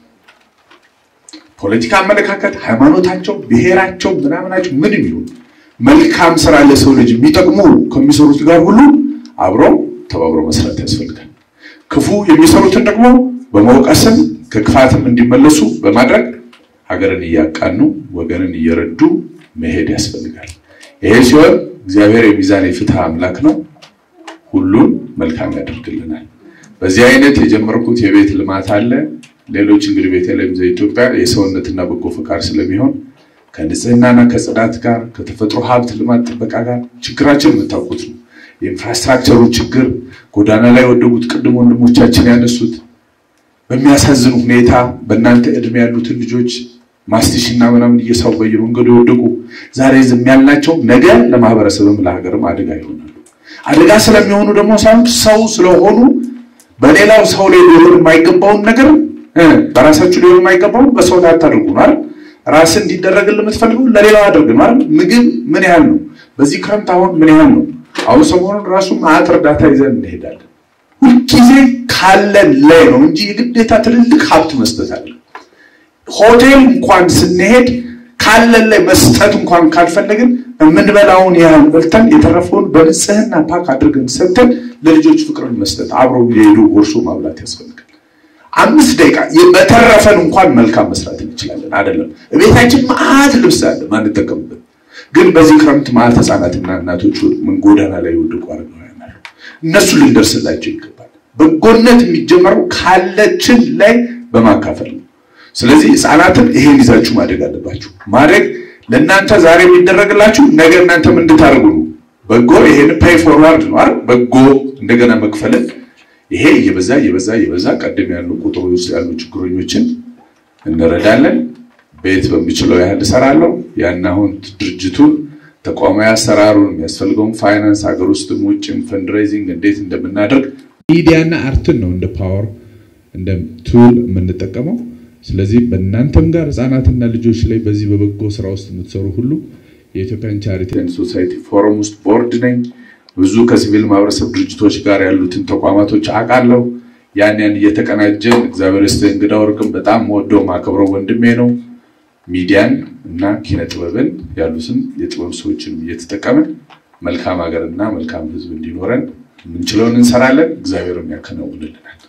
ፖለቲካ አመለካከት፣ ሃይማኖታቸው፣ ብሔራቸው፣ ምናምናቸው ምንም ይሁን መልካም ስራ ለሰው ልጅ የሚጠቅሙ ከሚሰሩት ጋር ሁሉ አብሮ ተባብሮ መስራት ያስፈልጋል። ክፉ የሚሰሩትን ደግሞ በመውቀስም ከክፋትም እንዲመለሱ በማድረግ ሀገርን እያቃኑ ወገንን እየረዱ መሄድ ያስፈልጋል። ይሄ ሲሆን እግዚአብሔር የሚዛን የፍትህ አምላክ ነው። ሁሉን መልካም ያደርግልናል። በዚህ አይነት የጀመርኩት የቤት ልማት አለ። ሌሎች እንግዲህ ቤተልሔም ዘኢትዮጵያ የሰውነትና በጎ ፈቃድ ስለሚሆን ከንጽህናና ከጽዳት ጋር ከተፈጥሮ ሀብት ልማት ጥበቃ ጋር ችግራችን የምታውቁት ነው። የኢንፍራስትራክቸሩ ችግር ጎዳና ላይ የወደቁት ቅድም ወንድሞቻችን ያነሱት በሚያሳዝን ሁኔታ በእናንተ እድሜ ያሉትን ልጆች ማስቲሽና ምናምን እየሳቡ በየመንገዱ የወደቁ ዛሬ ዝም ያልናቸው ነገ ለማህበረሰብም ለሀገርም አደጋ ይሆናሉ። አደጋ ስለሚሆኑ ደግሞ ሳይሆን ሰው ስለሆኑ በሌላው ሰው ላይ ሊሆን የማይገባውን ነገር በራሳችሁ ሊሆን የማይገባውን በሰው ላይ አታድርጉ ነው አይደል? ራስን እንዲደረግልህ የምትፈልገው ለሌላው አድርግ ነው አይደል? ምግብ ምን ያህል ነው? በዚህ ክረምት አሁን ምን ያህል ነው? አሁን ሰሞኑን ራሱ ማዕት እርዳታ ይዘን እንሄዳለን። ሁልጊዜ ካለን ላይ ነው እንጂ የግዴታ ትልልቅ ሀብት መስጠት አለ። ሆቴል እንኳን ስንሄድ ካለን ላይ መስጠት እንኳን ካልፈለግን የምንበላውን ያህል በልተን የተረፈውን በንጽህና ፓክ አድርገን ሰጥተን ለልጆች ፍቅርን መስጠት አብረው የሄዱ ጎርሶ ማብላት ያስፈልጋል። አምስት ደቂቃ በተረፈን እንኳን መልካም መስራት እንችላለን። አይደለም ቤታችን መዓት ልብስ አለ ማንጠቀምበት፣ ግን በዚህ ክረምት መዓት ህፃናትና እናቶች ምን ጎዳና ላይ የወደቁ አረጋውያን አሉ። እነሱ ልንደርስላቸው ይገባል። በጎነት የሚጀመረው ካለችን ላይ በማካፈል ነው። ስለዚህ ህፃናትን ይሄን ይዛችሁ ማደግ አለባችሁ። ማደግ ለእናንተ ዛሬ የሚደረግላችሁ ነገ እናንተም እንድታደርጉ ነው። በጎ ይሄን ፔይ ፎርዋርድ ነው አይደል? በጎ እንደገና መክፈልን ይሄ እየበዛ እየበዛ እየበዛ ቀደም ያሉ ቁጥሩ ውስጥ ያሉ ችግረኞችን እንረዳለን። ቤት በሚችለው ያህል እሰራለሁ። ያን አሁን ድርጅቱን ተቋማዊ አሰራሩን የሚያስፈልገውን ፋይናንስ ሀገር ውስጥም ውጭም ፈንድሬዚንግ እንዴት እንደምናደርግ ሚዲያና አርትን ነው እንደ ፓወር እንደ ቱል የምንጠቀመው። ስለዚህ በእናንተም ጋር ህፃናትና ልጆች ላይ በዚህ በበጎ ስራ ውስጥ የምትሰሩ ሁሉ የኢትዮጵያን ቻሪቲ ኤንድ ሶሳይቲ ፎረም ውስጥ ቦርድ ነኝ። ብዙ ከሲቪል ማህበረሰብ ድርጅቶች ጋር ያሉትን ተቋማቶች አውቃለሁ። ያን ያን እየተቀናጀን እግዚአብሔር ይስጥህ እንግዳ ወርቅም በጣም ወደው ማከብረው ወንድሜ ነው። ሚዲያን እና ኪነ ጥበብን ያሉትን የጥበብ ሰዎችን እየተጠቀምን መልካም ሀገርና መልካም ህዝብ እንዲኖረን የምንችለውን እንሰራለን። እግዚአብሔርም ያከናውንልናል።